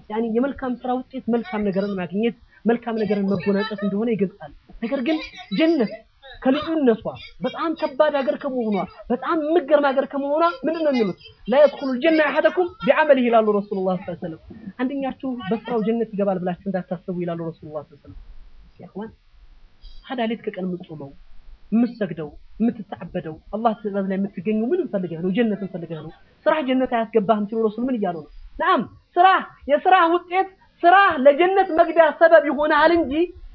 ያኒ የመልካም ስራ ውጤት መልካም ነገርን ማግኘት መልካም ነገርን መጎናጸፍ እንደሆነ ይገልጻል። ነገር ግን ጀነት ከልዩነቷ በጣም ከባድ ሀገር ከመሆኗ በጣም የምትገርም ሀገር ከመሆኗ ምንድን ነው የሚሉት ላ የድኹሉ ልጀና አሐደኩም ቢዐመሊህ ይላሉ ረሱሉላህ ሰለላሁ ዐለይሂ ወሰለም። አንደኛችሁ በስራው ጀነት ይገባል ብላችሁ እንዳታስቡ ይላሉ ረሱሉላህ ሰለላሁ ዐለይሂ ወሰለም። ያኽዋን ታዲያ ሌት ከቀን የምትጾመው የምትሰግደው የምትተዓበደው አላህ ትእዛዝ ላይ የምትገኘው ምንም ፈልገህ ነው? ጀነትን ፈልገህ ነው? ስራህ ጀነት አያስገባህም ሲሉ ረሱል ምን እያሉ ነው? ናም ስራህ የስራህ ውጤት ስራህ ለጀነት መግቢያ ሰበብ ይሆናል እንጂ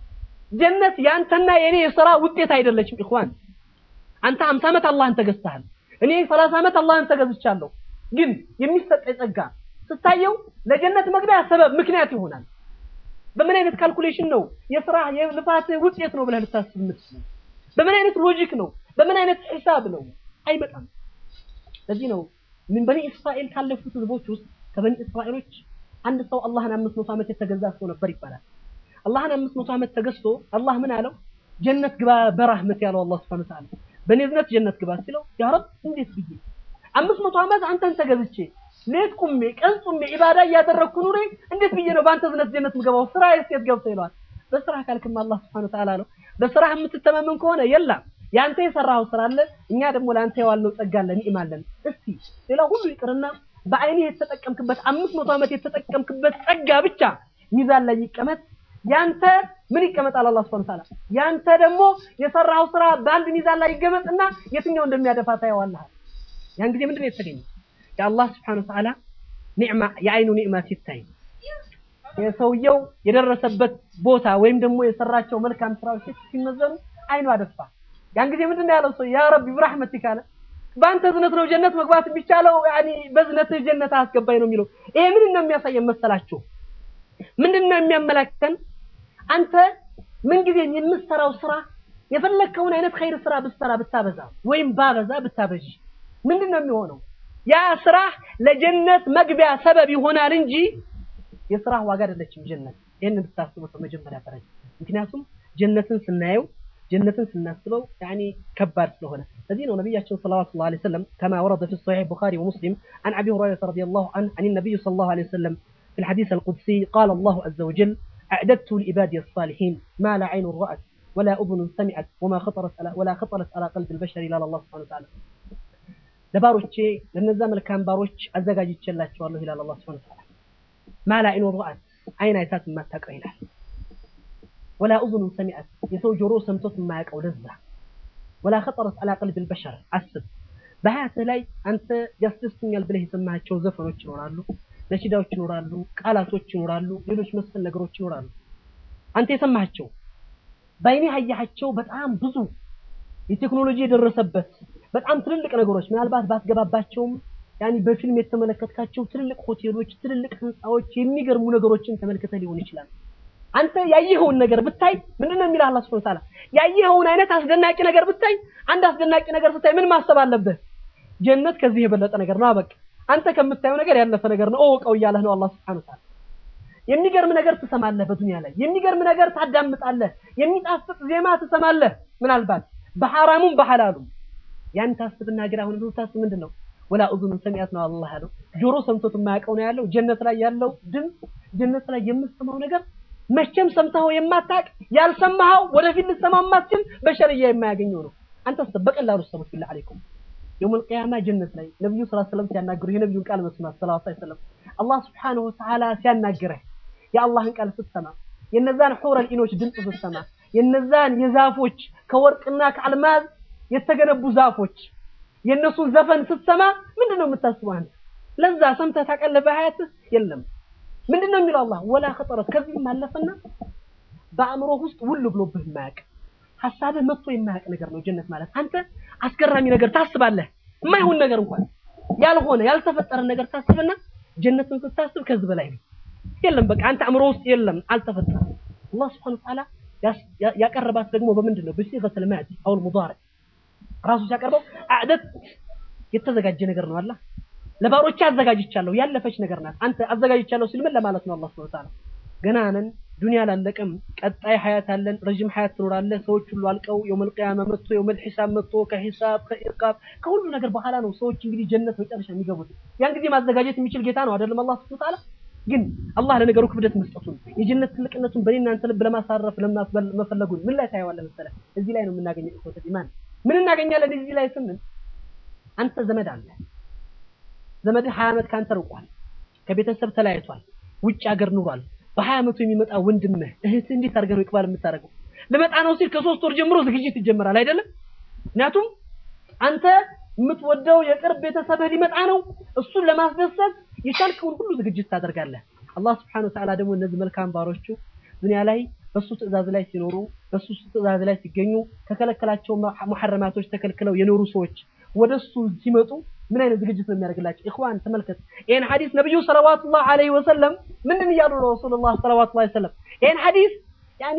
ጀነት ያንተና የኔ የስራ ውጤት አይደለችም። ኢኽዋን አንተ 50 ዓመት አላህን ተገዝተሃል። እኔ 30 ዓመት አላህን ተገዝቻለሁ። ግን የሚሰጠኝ ጸጋ ስታየው ለጀነት መግቢያ ሰበብ ምክንያት ይሆናል። በምን አይነት ካልኩሌሽን ነው የስራ የልፋት ውጤት ነው ብለህ ልታስብ የምትችለው? በምን አይነት ሎጂክ ነው? በምን አይነት ሂሳብ ነው? አይመጣም። ለዚህ ነው ምን በኒ እስራኤል ካለፉት ህዝቦች ውስጥ ከበኒ እስራኤሎች አንድ ሰው አላህን አምስት መቶ ዓመት የተገዛ ሰው ነበር ይባላል። አላህን አምስት መቶ ዓመት ተገዝቶ አላህ ምን አለው? ጀነት ግባ በራህመት ያለው አላህ ሱብሓነሁ ወተዓላ በእኔ እዝነት ጀነት ግባ ሲለው ያ ረብ እንዴት ብዬ አምስት መቶ ዓመት አንተን ተገዝቼ ሌት ቁሜ ቀን ቁሜ ኢባዳ እያደረግኩ ኑሬ እንዴት ብዬ ነው በአንተ እዝነት ጀነት ምገባው? ስራ የት ገብቶ ይለዋል። በስራ ካልክማ አላህ ሱብሓነሁ ወተዓላ ነው። በስራ የምትተማመን ከሆነ የለም ያንተ የሰራኸው ስራ አለ፣ እኛ ደግሞ ለአንተ የዋልነው ጸጋ አለ፣ ኒዕማ አለን። እስቲ ሌላ ሁሉ ይቅርና በአይኔ የተጠቀምክበት አምስት መቶ ዓመት የተጠቀምክበት ጸጋ ብቻ ሚዛን ላይ ይቀመጥ። ያንተ ምን ይቀመጣል? አላህ ሱብሓነሁ ወተዓላ ያንተ ደግሞ የሰራኸው ስራ በአንድ ሚዛን ላይ ይገመጥና የትኛው እንደሚያደፋ ታየዋለህ። ያን ጊዜ ምንድን ነው የተገኘው? የአላህ ሱብሓነሁ ወተዓላ ኒዕማ የአይኑ ኒዕማ ሲታይ የሰውየው የደረሰበት ቦታ ወይም ደግሞ የሰራቸው መልካም ስራዎች ሲመዘኑ አይኑ አደፋ። ያን ጊዜ ምንድን ነው ያለው ሰው ያ ረቢ ብራህመቲክ አለ። በአንተ እዝነት ነው ጀነት መግባት የሚቻለው፣ ያኒ በእዝነትህ ጀነት አስገባኝ ነው የሚለው። ይሄ ምንድን ነው የሚያሳየን መሰላችሁ? ምንድን ነው የሚያመላክተን? አንተ ምንጊዜም የምትሰራው ስራ የፈለግከውን አይነት ኸይር ስራ ብትሰራ ብታበዛ ወይም ባበዛ ብታበዥ ምንድን ነው የሚሆነው? ያ ስራ ለጀነት መግቢያ ሰበብ ይሆናል እንጂ የስራህ ዋጋ አይደለችም ጀነት። ይህን ብታስቡት በመጀመሪያ ደረጃ ምክንያቱም ጀነትን ስናየው ጀነትን ስናስበው ያኒ ከባድ ስለሆነ ለዚህ ነው ነቢያችን ሰለላሁ ዐለይሂ ወሰለም ከማ ወረደ ፊ ሶሒሕ ቡኻሪ ወሙስሊም عن أبي هريرة رضي الله عنه عن النبي صلى الله عليه وسلم في الحديث القدسي قال الله عز وجل أعددت لعبادي الصالحين ما لا عين رأت ولا أذن سمعت وما خطرت على ولا خطرت على قلب البشر إلا الله سبحانه وتعالى ለባሮቼ ለነዛ መልካም ባሮች አዘጋጅቼላቸዋለሁ ይላል አላህ ሱብሓነሁ ወተዓላ ማላ ዐይኑ ረአት አይን አይታት የማታውቀው ይላል ወላ እዙኑ ሰሚዐት የሰው ጆሮ ሰምቶት የማያውቀው ለዛ ወላ ኸጠረት ዐላ ቀልቢል በሸር አስብ በሀያትህ ላይ አንተ ያስደስቱኛል ብለህ የሰማሃቸው ዘፈኖች ይኖራሉ ነሺዳዎች ይኖራሉ ቃላቶች ይኖራሉ ሌሎች መሰል ነገሮች ይኖራሉ አንተ የሰማሃቸው በአይኔ ያያሃቸው በጣም ብዙ የቴክኖሎጂ የደረሰበት በጣም ትልልቅ ነገሮች ምናልባት ባትገባባቸውም ያኒ በፊልም የተመለከትካቸው ትልልቅ ሆቴሎች፣ ትልልቅ ህንፃዎች፣ የሚገርሙ ነገሮችን ተመልክተ ሊሆን ይችላል። አንተ ያየኸውን ነገር ብታይ ምንድነው የሚልህ አላህ ሱብሓነሁ ወተዓላ? ያየኸውን አይነት አስደናቂ ነገር ብታይ፣ አንድ አስደናቂ ነገር ስታይ ምን ማሰብ አለብህ? ጀነት ከዚህ የበለጠ ነገር ነው። አበቃ አንተ ከምታየው ነገር ያለፈ ነገር ነው። እወቀው እያለህ ነው አላህ ሱብሓነሁ ወተዓላ። የሚገርም ነገር ትሰማለህ በዱንያ ላይ የሚገርም ነገር ታዳምጣለህ። የሚጣፍጥ ዜማ ትሰማለህ። ምናልባት በሐራሙም በሐላሉም ያን ታስብና ግን አሁን ብዙ ታስብ ምንድን ነው ወላ እዙኑ ሰሚዐት ነው አላህ ያለው። ጆሮ ሰምቶት የማያውቀው ነው ያለው። ጀነት ላይ ያለው ድምፅ፣ ጀነት ላይ የምትሰማው ነገር መቼም ሰምተኸው የማታውቅ ያልሰማኸው ወደፊት ልትሰማው የማትችል በሸርያ የማያገኘው ነው። አንተ በቀላሉ ሰሙት ቢላህ አለይኩም የውመል ቂያማ ጀነት ላይ ነብዩ ሰለላሁ ዐለይሂ ወሰለም ሲያናግሩ የነብዩን ቃል መስማት ሰለላሁ ዐለይሂ ወሰለም አላህ ሱብሓነሁ ወተዓላ ሲያናግረህ የአላህን ቃል ስትሰማ የነዛን ሑረል ኢኖች ድምፅ ስትሰማ የነዛን የዛፎች ከወርቅና ከአልማዝ የተገነቡ ዛፎች የእነሱን ዘፈን ስትሰማ ምንድን ነው የምታስበው አንተ? ለዛ ሰምተህ ታውቃለህ በሀያትህ? የለም። ምንድን ነው የሚለው አላህ ወላ ኸጠረት ከዚህም አለፈና በአእምሮህ ውስጥ ውል ብሎብህ የማያውቅ ሀሳብህ መጥቶ የማያውቅ ነገር ነው ጀነት ማለት። አንተ አስገራሚ ነገር ታስባለህ፣ የማይሆን ነገር እንኳን ያልሆነ ያልተፈጠረ ነገር ታስብና ጀነትን ስታስብ ከዚህ በላይ ነው። የለም በቃ አንተ አእምሮ ውስጥ የለም፣ አልተፈጠረም። አላህ ሱብሓነሁ ወተዓላ ያቀረባት ደግሞ በምንድን ነው? በሲገተል ማዲ አውል ሙዳሪዕ ራሱ ሲያቀርበው አዕደት የተዘጋጀ ነገር ነው። አላህ ለባሮቼ አዘጋጅቻለሁ ያለፈች ነገር ናት። አንተ አዘጋጅቻለሁ ሲል ምን ለማለት ነው? አላህ ሱብሓነሁ ወተዓላ ገና ነን፣ ዱንያ አላለቀም፣ ቀጣይ ሀያት አለን፣ ረጅም ሀያት ትኖራለህ። ሰዎች ሁሉ አልቀው የውመል ቂያማ መጥቶ የውመል ሒሳብ መጥቶ ከሒሳብ ከኢቃብ ከሁሉ ነገር በኋላ ነው ሰዎች እንግዲህ ጀነት መጨረሻ የሚገቡት። ያን ጊዜ ማዘጋጀት የሚችል ጌታ ነው አይደለም? አላህ ሱብሓነሁ ወተዓላ ግን አላህ ለነገሩ ክብደት መስጠቱን የጀነት ትልቅነቱን በእኔ እናንተ ልብ ለማሳረፍ መፈለጉን ምን ላይ ታየዋለህ መሰለህ? እዚህ ላይ ነው የምናገኘው ኢኽወተል ኢማን። ምን እናገኛለን እዚህ ላይ ስንል አንተ ዘመድ አለ ዘመድህ ሀያ ዓመት ከአንተ ርቋል፣ ከቤተሰብ ተለያይቷል፣ ውጭ ሀገር ኑሯል። በሀያ ዓመቱ የሚመጣ ወንድምህ እህትህ እንዴት አድርገህ ነው ይቅባል የምታደርገው? ልመጣ ነው ሲል ከሶስት ወር ጀምሮ ዝግጅት ይጀመራል አይደለም? ምክንያቱም አንተ የምትወደው የቅርብ ቤተሰብህ ሊመጣ ነው። እሱን ለማስደሰት የቻልከውን ሁሉ ዝግጅት ታደርጋለህ። አላህ ስብሐነሁ ወተዓላ ደግሞ እነዚህ መልካም ባሮቹ ዱንያ ላይ በሱ ትዕዛዝ ላይ ሲኖሩ በሱ ትዕዛዝ ላይ ሲገኙ ከከለከላቸው ሙሐረማቶች ተከልክለው የኖሩ ሰዎች ወደሱ ሲመጡ ምን አይነት ዝግጅት ነው የሚያደርግላቸው? ኢኽዋን ተመልከት። ይሄን ሐዲስ ነብዩ ሰለዋቱላህ ዐለይሂ ወሰለም ምንድን እያሉ ነው? ረሱሉላህ ሰለዋቱላህ ዐለይሂ ወሰለም ይሄን ሐዲስ ያኒ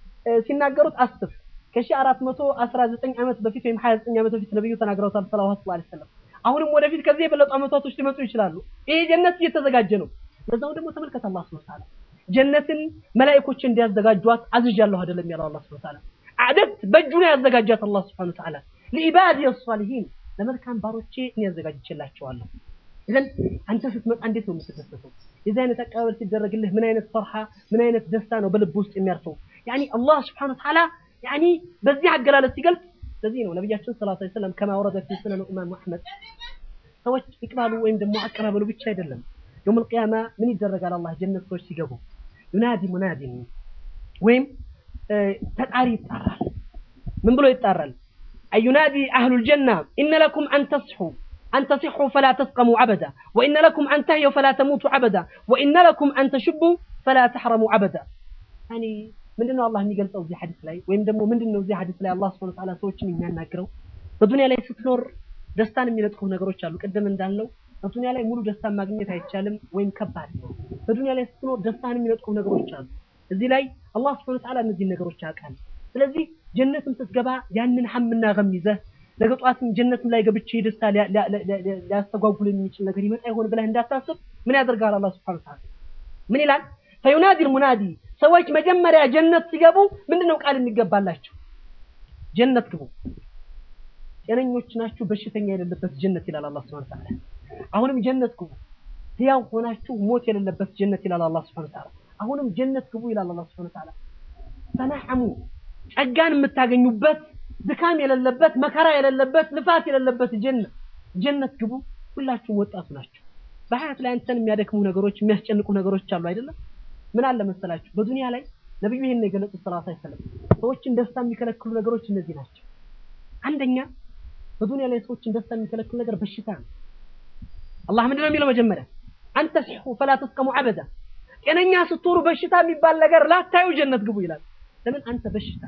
ሲናገሩት አስብ ከሺህ አራት መቶ አስራ ዘጠኝ ዓመት በፊት ወይም ሀያ ዘጠኝ ዓመት በፊት ነብዩ ተናግረውታል ሰለዋቱላህ ዐለይሂ ወሰለም። አሁንም ወደፊት ከዚህ የበለጡ ዓመታቶች ሊመጡ ይችላሉ። ይሄ ጀነት እየተዘጋጀ ነው። በዛው ደግሞ ተመልከት አላህ ሱብሓነሁ ወተዓላ ጀነትን መላእክቶች እንዲያዘጋጇት አዝዣለሁ አይደለም ያለው አላህ ሱብሓነሁ ወተዓላ አደት በእጁ ነው ያዘጋጃት አላህ ሱብሓነሁ ወተዓላ ለኢባዲ ሷሊሂን ለመልካም ባሮቼ እኔ ያዘጋጅቼላቸዋለሁ። ኢዘን አንተ ስትመጣ እንዴት ነው የምትደሰተው? የዚህ አይነት አቀባበል ሲደረግልህ ምን አይነት ፈርሃ ምን አይነት ደስታ ነው በልብ ውስጥ የሚያርፈው? ያኒ አላህ ሱብሓነሁ ወተዓላ ያኒ በዚህ አገላለጽ ሲገልጽ ለዚህ ነው ነብያችን ሰለላሁ ዐለይሂ ወሰለም ከማ ወረደ ፊ ሱነን ኢማም አሕመድ ሰዎች ይቅባሉ ወይም ደግሞ አቀባበሉ ብቻ አይደለም የውመል ቂያማ ምን ይደረጋል? አላህ ጀነት ሰዎች ሲገቡ ዩናዲ ሙናዲን ወይም ተጣሪ ይጣራል። ምን ብሎ ይጣራል? أينادي أهل الجنة إن لكم أن تصحوا أن تصحوا فلا تسقموا عبدا وإن لكم أن تهيوا فلا تموتوا عبدا وإن لكم أن تشبوا فلا تحرموا عبدا يعني ምንድነው አላህ የሚገልጸው እዚህ ሐዲስ ላይ ወይም ደግሞ ምንድነው እዚህ ሐዲስ ላይ አላህ Subhanahu Ta'ala ሰዎችን የሚያናግረው በዱንያ ላይ ስትኖር ደስታን የሚነጥቁ ነገሮች አሉ ቅድም እንዳልነው በዱንያ ላይ ሙሉ ደስታን ማግኘት አይቻልም ወይም ከባድ ነው በዱንያ ላይ ስትኖር ደስታን የሚነጥቁ ነገሮች አሉ እዚህ ላይ አላህ Subhanahu Ta'ala እነዚህ ነገሮች ያውቃል ስለዚህ ጀነትም ስትገባ ያንን ሐምና ገም ይዘህ ነገ ጠዋትም ጀነትም ላይ ገብቼ ደስታ ሊያስተጓጉል የሚችል ነገር ይመጣ ይሆን ብለህ እንዳታስብ ምን ያደርጋል አላህ Subhanahu Ta'ala ምን ይላል ፈዩናዲ ሙናዲ ሰዎች መጀመሪያ ጀነት ሲገቡ ምንድነው ቃል የሚገባላቸው ጀነት ግቡ ጤነኞች ናችሁ በሽተኛ የሌለበት ጀነት ይላል አላህ Subhanahu Ta'ala አሁንም ጀነት ግቡ ሕያው ሆናችሁ ሞት የሌለበት ጀነት ይላል አላህ Subhanahu Ta'ala አሁንም ጀነት ግቡ ይላል አላህ Subhanahu Ta'ala ተናሐሙ ጸጋን የምታገኙበት ድካም የሌለበት መከራ የሌለበት ልፋት የሌለበት ጀነት ጀነት ግቡ ሁላችሁም ወጣቱ ናቸው በሀያት ላይ አንተን የሚያደክሙ ነገሮች የሚያስጨንቁ ነገሮች አሉ አይደለም ምን አለ መሰላችሁ በዱንያ ላይ ነብዩ ይሄን የገለጹት ሰለላሁ ዐለይሂ ወሰለም ሰዎችን ደስታ የሚከለክሉ ነገሮች እነዚህ ናቸው አንደኛ በዱንያ ላይ ሰዎችን ደስታ የሚከለክሉ ነገር በሽታ ነው አላህ ምንድን ነው የሚለው መጀመሪያ አንተ ሲሑ ፈላ ተስቀሙ አበዳ ጤነኛ ስትሆኑ በሽታ የሚባል ነገር ላታዩ ጀነት ግቡ ይላል ለምን አንተ በሽታ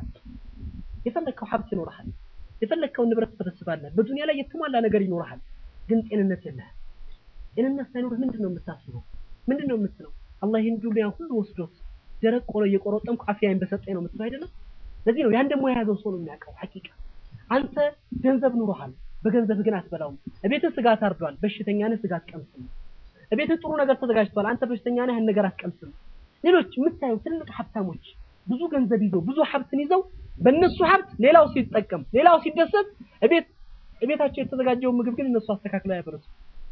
የፈለግከው ሀብት ይኖርሃል የፈለግከውን ንብረት ትሰበስባለህ በዱንያ ላይ የተሟላ ነገር ይኖርሃል ግን ጤንነት የለህም ጤንነት ሳይኖርህ ምንድን ነው የምታስበው ምንድን ነው የምትለው አላህ ይህን ዱንያ ሁሉ ወስዶት ደረቅ ቆሎ እየቆረጠምኩ አፍያዬን በሰጠኝ ነው የምትለው አይደለም ለዚህ ነው ያን ደግሞ የያዘው ሰው ነው የሚያውቀው ሐቂቃ አንተ ገንዘብ ኑሮሃል በገንዘብ ግን አትበላውም እቤትህ ስጋ ታርዷል በሽተኛ ነህ ስጋ አትቀምስም እቤትህ ጥሩ ነገር ተዘጋጅቷል አንተ በሽተኛ ነህ ያን ነገር አትቀምስም ሌሎች የምታየው ትልቅ ሀብታሞች ብዙ ገንዘብ ይዘው ብዙ ሀብትን ይዘው በእነሱ ሀብት ሌላው ሲጠቀም ሌላው ሲደሰት እቤት እቤታቸው የተዘጋጀው ምግብ ግን እነሱ አስተካክለው ያበረሱ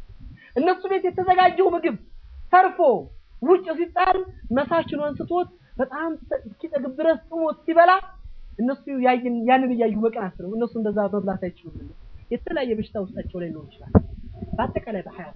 እነሱ ቤት የተዘጋጀው ምግብ ተርፎ ውጭ ሲጣል መሳችኑ አንስቶት በጣም እስኪጠግብ ድረስ ጥሞት ሲበላ እነሱ ያንን እያዩ መቀናት ነው። እነሱ እንደዛ መብላት አይችሉም። የተለያየ በሽታ ውስጣቸው ላይ ሊኖር ይችላል። በአጠቃላይ በሀያት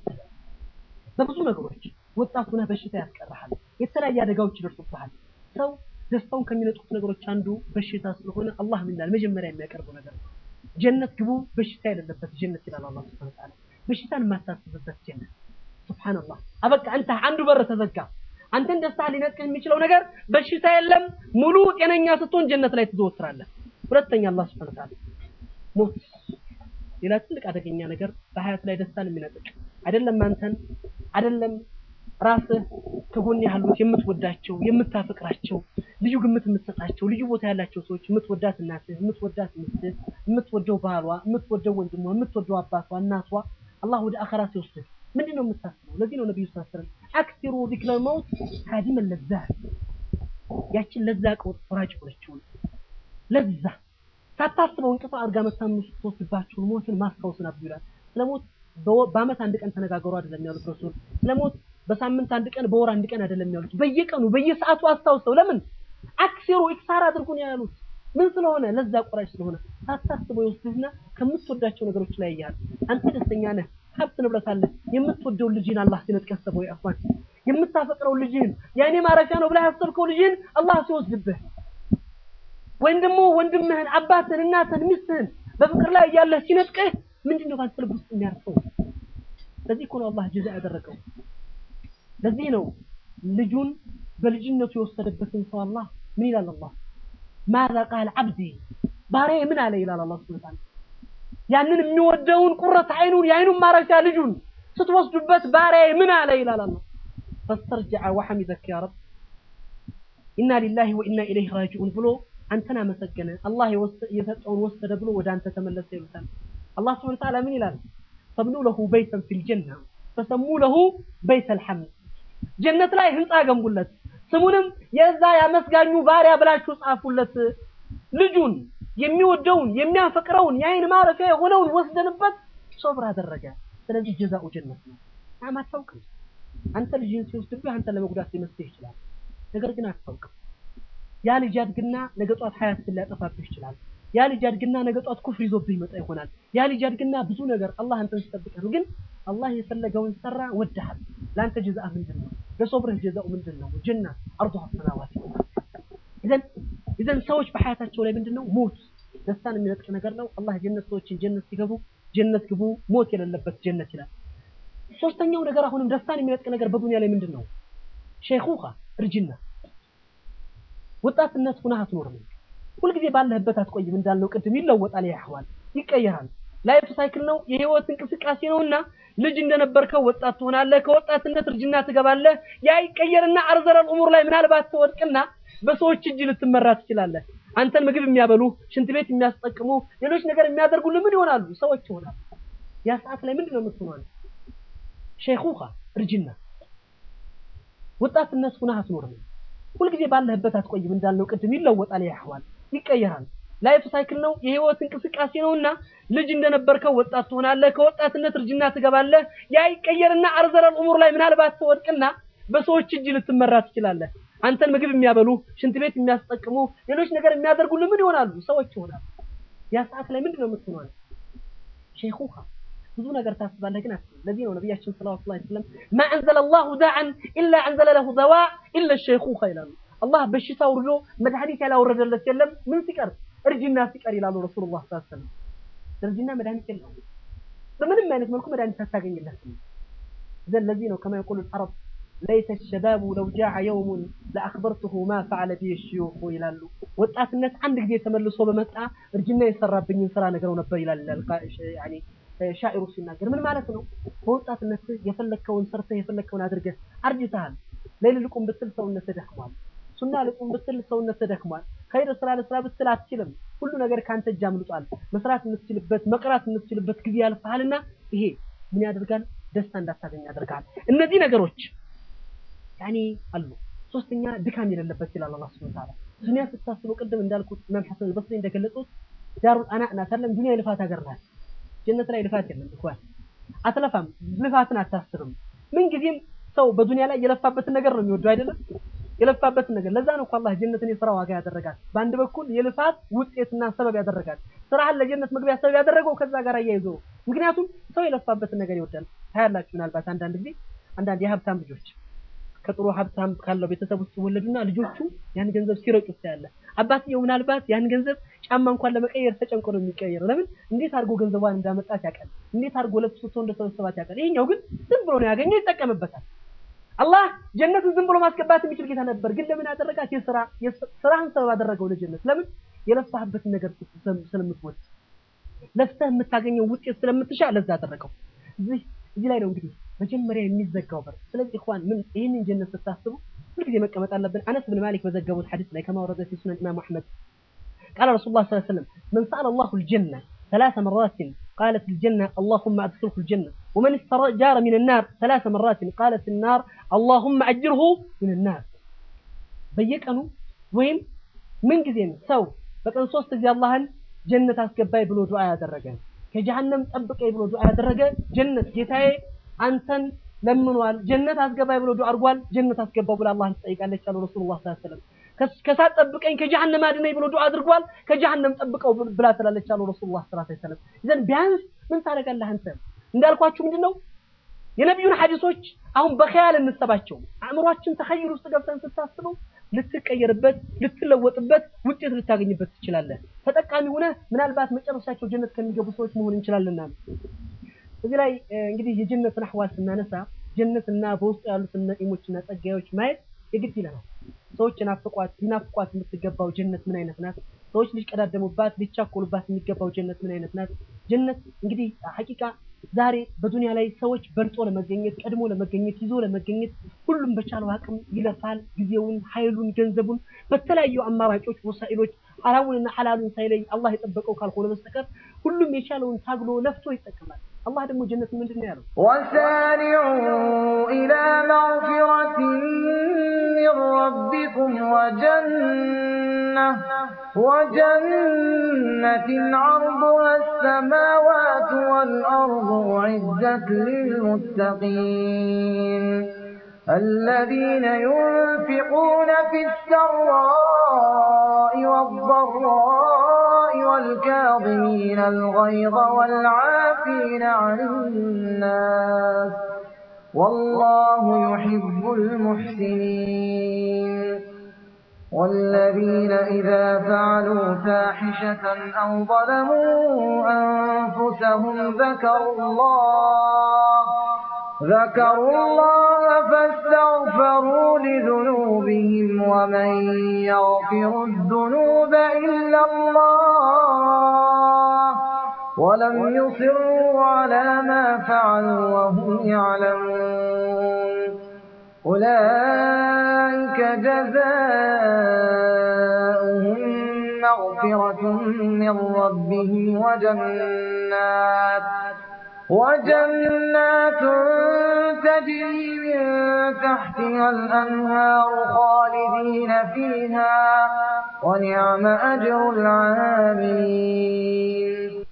በብዙ ነገሮች ወጣት ሆነህ በሽታ ያስቀርሃል። የተለያየ አደጋዎች ይደርሱብሃል። ሰው ደስታውን ከሚነጥቁት ነገሮች አንዱ በሽታ ስለሆነ አላህ ምን ይላል? መጀመሪያ የሚያቀርበው ነገር ነው። ጀነት ግቡ በሽታ የሌለበት ጀነት ይላል አላህ ሱብሓነሁ ወተዓላ። በሽታን የማታስብበት ጀነት ሱብሃንአላህ አበቃ አንተ አንዱ በር ተዘጋ አንተን ደስታ ሊነጥቅህ የሚችለው ነገር በሽታ የለም ሙሉ ጤነኛ ስትሆን ጀነት ላይ ትዘወትራለህ ሁለተኛ አላህ ሱብሃነሁ ወተዓላ ሞት ሌላ ትልቅ አደገኛ ነገር በሀያት ላይ ደስታን የሚነጥቅ አይደለም አንተን አይደለም ራስህ ከጎን ያሉት የምትወዳቸው የምታፈቅራቸው ልዩ ግምት የምትሰጣቸው ልዩ ቦታ ያላቸው ሰዎች የምትወዳት እናትህ የምትወዳት ሚስትህ የምትወደው ባሏ የምትወደው ወንድሟ የምትወደው አባቷ እናቷ አላህ ወደ አኸራ ሲወስድህ ምንድን ነው የምታስበው? ለዚህ ነው ነብዩ ሰለላሁ ዐለይሂ ወሰለም አክሲሩ ዚክረ መውት ካዲመ ለዛ ያችን ለዛ ቆጥ ፍራጭ ሆነችው ለዛ ሳታስበው እንቅፋ አድርጋ መታም ስትወስድባችሁ ሞትን ማስታወስን አብዱ ይላል። ስለ ሞት በአመት አንድ ቀን ተነጋገሩ አይደለም ያሉት ረሱል። ስለ ሞት በሳምንት አንድ ቀን በወር አንድ ቀን አይደለም ያሉት፣ በየቀኑ በየሰዓቱ አስታውሰው። ለምን አክሲሩ ኢክሳር አድርጉ ነው ያሉት። ምን ስለሆነ ለዛ ቆራጭ ስለሆነ ሳታስበው ይወስድህና ከምትወዳቸው ነገሮች ላይ ያያል። አንተ ደስተኛ ነህ፣ ሀብት ንብረት አለ። የምትወደው ልጅህን አላህ ሲነጥቀህ ሰበው ያፋን የምታፈቅረው ልጅህን የእኔ ማረፊያ ነው ብለህ ያሰብከው ልጅህን አላህ ሲወስድብህ ወይም ደግሞ ወንድምህን፣ አባትህን፣ እናትህን፣ ሚስትህን በፍቅር ላይ እያለህ ሲነጥቀህ ምንድን ነው ባንተ ልብ ውስጥ የሚያርፈው? ለዚህ እኮ ነው አላህ ጀዛ ያደረገው። ለዚህ ነው ልጁን በልጅነቱ የወሰደበትን ሰው አላህ ምን ይላል? አላህ ማዛ ቃል አብዲ ባሪያዬ ምን አለ ይላል አላህ ሱብሓነሁ ወተዓላ። ያንን የሚወደውን ቁረት አይኑን የአይኑን ማረፊያ ልጁን ስትወስዱበት ባሪያዬ ምን አለ ይላል አላህ። ፈስተርጀዐ ወሐሚደከ ያ ረብ ኢና ሊላሂ ወኢና ኢለይሂ ራጂዑን ብሎ አንተን አመሰገነ። አላህ የሰጠውን ወሰደ ብሎ ወደ አንተ ተመለሰ ይሉታል። አላህ ሱብሓነሁ ወተዓላ ምን ይላል? ፈብኑ ለሁ በይተን ፊል ጀና ፈሰሙ ለሁ በይተል ሐምድ ጀነት ላይ ህንፃ ገንቡለት፣ ስሙንም የዛ ያመስጋኙ ባሪያ ብላችሁ ጻፉለት። ልጁን የሚወደውን የሚያፈቅረውን የአይን ማረፊያ የሆነውን ወስደንበት ሶብር አደረገ። ስለዚህ ጀዛኡ ጀነት ነው። አም አታውቅም። አንተ ልጅን ሲወስድብህ አንተ ለመጉዳት ሊመስልህ ይችላል። ነገር ግን አታውቅም። ያ ልጅ ያድግና ነገ ጧት ሀያትን ሊያጠፋብህ ይችላል። ያ ልጅ ያድግና ነገ ጧት ኩፍር ይዞብህ ይመጣ ይሆናል። ያ ልጅ ያድግና ብዙ ነገር አላህ አንተን ሲጠብቅህ ነው። ግን አላህ የፈለገውን ሰራ፣ ወድሃል። ለአንተ ጀዛእ ምንድን ነው? ለሶብርህ ጀዛኡ ምንድን ነው? ጀና አርዱሃ ሰማዋት ኢዘን ኢዘን ሰዎች በሐያታቸው ላይ ምንድን ነው ሞት ደስታን የሚነጥቅ ነገር ነው። አላህ ጀነት ሰዎችን ጀነት ሲገቡ ጀነት ግቡ ሞት የሌለበት ጀነት ይላል። ሶስተኛው ነገር አሁንም ደስታን የሚነጥቅ ነገር በዱንያ ላይ ምንድን ነው? ሼኹኻ እርጅና፣ ወጣትነት ሁነህ አትኖርም። ሁልጊዜ ባለህበት አትቆይም። እንዳልነው ቅድም ይለወጣል፣ ያህዋል ይቀየራል። ላይፍ ሳይክል ነው፣ የህይወት እንቅስቃሴ ነውና ልጅ እንደነበርከው ወጣት ትሆናለህ። ከወጣትነት እርጅና ትገባለህ። ያ ይቀየርና አርዘረል ኡሙር ላይ ምናልባት ትወድቅና በሰዎች እጅ ልትመራ ትችላለህ። አንተን ምግብ የሚያበሉ ሽንት ቤት የሚያስጠቅሙ ሌሎች ነገር የሚያደርጉልህ ምን ይሆናሉ? ሰዎች ይሆናሉ። ያ ሰዓት ላይ ምንድን ነው የምትሆነው? ሼኹኻ እርጅና፣ ወጣትነት ሁነህ አትኖርም። ሁልጊዜ ባለህበት አትቆይም። እንዳልነው ቅድም ይለወጣል፣ ያህዋል ይቀየራል። ላይፍ ሳይክል ነው፣ የህይወት እንቅስቃሴ ነውና ልጅ እንደነበርከው ወጣት ትሆናለህ። ከወጣትነት እርጅና ትገባለህ። ያ ይቀየርና አርዘረል ኡሙር ላይ ምናልባት ትወድቅና በሰዎች እጅ ልትመራ ትችላለህ። አንተን ምግብ የሚያበሉ ሽንት ቤት የሚያስጠቅሙ ሌሎች ነገር የሚያደርጉልህ ምን ይሆናሉ? ሰዎች ይሆናሉ። ያ ሰዓት ላይ ምንድን ነው የምትሆነው? ሼኹኻ ብዙ ነገር ታስባለህ፣ ግን አትልም። ለዚህ ነው ነቢያችን ሰለላሁ ዐለይሂ ወሰለም ማ አንዘለ ላሁ ዳዕን ኢላ አንዘለ ለሁ ደዋ ኢለ ሼኹኻ ይላሉ። አላህ በሽታ አውርዶ መድኃኒት ያላወረደለት የለም ምን ሲቀር እርጅና ሲቀር ይላሉ ረሱሉላህ ሰለላሁ ዐለይሂ ወሰለም። እርጅና መድኃኒት የለውም። በምንም አይነት መልኩ መድኃኒት አታገኝለትም። ዘን ለዚህ ነው ከማ የቁሉ አረብ ለይተ ሸባቡ ለው ጃዐ የውሙን ለአኽበርቱሁ ማ ፈዐለ ቢ ሽዩኹ ይላሉ። ወጣትነት አንድ ጊዜ ተመልሶ በመጣ እርጅና የሰራብኝን ስራ ነግረው ነበር ይላል ያኒ ሻኢሩ ሲናገር ምን ማለት ነው? በወጣትነት የፈለግከውን ሰርተህ የፈለግከውን አድርገህ አርጅተሃል። ሌሊት ልቁም ብትል ሰውነትህ ደክሟል። ሱና ልቁም ብትል ሰውነትህ ደክሟል። ኸይር ስራ ለስራ ብትል አትችልም። ሁሉ ነገር ካንተ እጅ አምልጧል። መስራት የምትችልበት መቅራት የምትችልበት ጊዜ ያልፍሃልና ይሄ ምን ያደርጋል? ደስታ እንዳታገኝ ያደርጋል። እነዚህ ነገሮች ያኔ አሉ። ሶስተኛ ድካም የሌለበት ይላል አላህ ሱብሓነሁ ወተዓላ። ዱንያ ስታስበው ቅድም እንዳልኩት ኢማም ሐሰን አልበስሪ እንደገለጹት ዳሩል አናእ ናት አይደለም። ዱንያ የልፋት ሀገር ናት። ጀነት ላይ ልፋት የለም እንኳን አትለፋም። ልፋትን አታስብም። ምን ጊዜም ሰው በዱንያ ላይ የለፋበትን ነገር ነው የሚወደው አይደለም የለፋበትን ነገር ለዛ ነው እኮ አላህ ጀነትን የስራ ዋጋ ያደረጋል። በአንድ በኩል የልፋት ውጤትና ሰበብ ያደረጋል። ስራህን ለጀነት መግቢያ ሰበብ ያደረገው ከዛ ጋር አያይዞ ምክንያቱም ሰው የለፋበትን ነገር ይወዳል። ታያላችሁ ምናልባት አንዳንድ ጊዜ አንዳንድ የሀብታም ልጆች ከጥሩ ሀብታም ካለው ቤተሰብ ውስጥ ይወለዱና ልጆቹ ያን ገንዘብ ሲረጩት ታያለህ። አባትየው ምናልባት ያን ገንዘብ ጫማ እንኳን ለመቀየር ተጨንቆ ነው የሚቀየረው። ለምን? እንዴት አድርጎ ገንዘቧን እንዳመጣት ያውቃል። እንዴት አድርጎ ለብሶ እንደሰበሰባት ያውቃል። ይሄኛው ግን ዝም ብሎ ነው ያገኘው፣ ይጠቀምበታል። አላህ ጀነትን ዝም ብሎ ማስገባት የሚችል ጌታ ነበር። ግን ለምን አደረጋት? የስራ ስራህን ሰበብ አደረገው ለጀነት። ለምን? የለፋህበትን ነገር ስለምትወድ ለፍተህ የምታገኘው ውጤት ስለምትሻ ለዛ አደረገው። እዚህ እዚህ ላይ ነው እንግዲህ መጀመሪያ የሚዘጋው በር። ስለዚህ ኢኽዋን ምን ይህንን ጀነት ስታስቡ ሁልጊዜ መቀመጥ አለብን። አነስ ብን ማሊክ በዘገቡት ሐዲስ ላይ ከማ ወረደ ፊ ሱነን ኢማም አሕመድ ቃለ ረሱሉላህ ሰለላሁ ዐለይሂ ወሰለም መን ሰአለ አላሁ አልጀነ ثلاث مرات قالت الجنة اللهم أدخله الجنة ومن استجار من النار ثلاث مرات قالت النار اللهم أجره من النار በየቀኑ ወይም ምን ጊዜም ሰው በቀን ሶስት ጊዜ አላህን ጀነት አስገባይ ብሎ ዱዓ ያደረገ ከጀሃነም ጠብቀኝ ብሎ ዱዓ ያደረገ ጀነት ጌታዬ አንተን ለምኗል። ጀነት አስገባኝ ብሎ ዱዓ አድርጓል። ጀነት አስገባው ብላ አላህን ትጠይቃለች አሉ ረሱሉላህ ሰለላሁ ዐለይሂ ወሰለም። ከሳት ጠብቀኝ ከጀሃነም አድነኝ ብሎ ዱዓ አድርጓል። ከጀሃነም ጠብቀው ብላ ትላለች አሉ ረሱሉላህ ሰለላሁ ዐለይሂ ወሰለም። ይዘን ቢያንስ ምን ታደርጋለህ አንተ? እንዳልኳችሁ ምንድነው የነቢዩን ሐዲሶች አሁን በኸያል እንሰባቸው። አእምሯችን ተኸይል ውስጥ ገብተን ስታስበው ልትቀየርበት፣ ልትለወጥበት፣ ውጤት ልታገኝበት ትችላለህ። ተጠቃሚ ሆነ ምናልባት መጨረሻቸው ጀነት ከሚገቡ ሰዎች መሆን እንችላለንና እዚህ ላይ እንግዲህ የጀነትን አህዋል ስናነሳ ጀነትና በውስጡ ያሉትን ነዒሞችና ጸጋዮች ማየት የግድ ይለናል። ሰዎች ናፍቋት ሊናፍቋት የምትገባው ጀነት ምን አይነት ናት? ሰዎች ሊቀዳደሙባት ሊቻኮሉባት የሚገባው ጀነት ምን አይነት ናት? ጀነት እንግዲህ ሐቂቃ ዛሬ በዱንያ ላይ ሰዎች በልጦ ለመገኘት ቀድሞ ለመገኘት ይዞ ለመገኘት ሁሉም በቻለው አቅም ይለፋል። ጊዜውን፣ ኃይሉን፣ ገንዘቡን በተለያዩ አማራጮች ወሳኢሎች ሐራሙንና ሐላሉን ሳይለይ አላህ የጠበቀው ካልሆነ በስተቀር ሁሉም የቻለውን ታግሎ ለፍቶ ይጠቀማል። አላህ ደግሞ ጀነት ምንድን ነው ያለው? وسارعوا إلى مغفرة من ربكم وجنة وجنة عرضها السماوات والأرض أعدت للمتقين الذين ينفقون في السراء والضراء والكاظمين الغيظ والعافين عن الناس والله يحب المحسنين والذين إذا فعلوا فاحشة أو ظلموا أنفسهم ذكروا الله ذكروا الله فاستغفروا لذنوبهم ومن يغفر الذنوب إلا الله ولم يصروا على ما فعلوا وهم يعلمون أولئك جزاؤهم مغفرة من ربهم وجنات وجنات تجري من تحتها الأنهار خالدين فيها ونعم أجر العاملين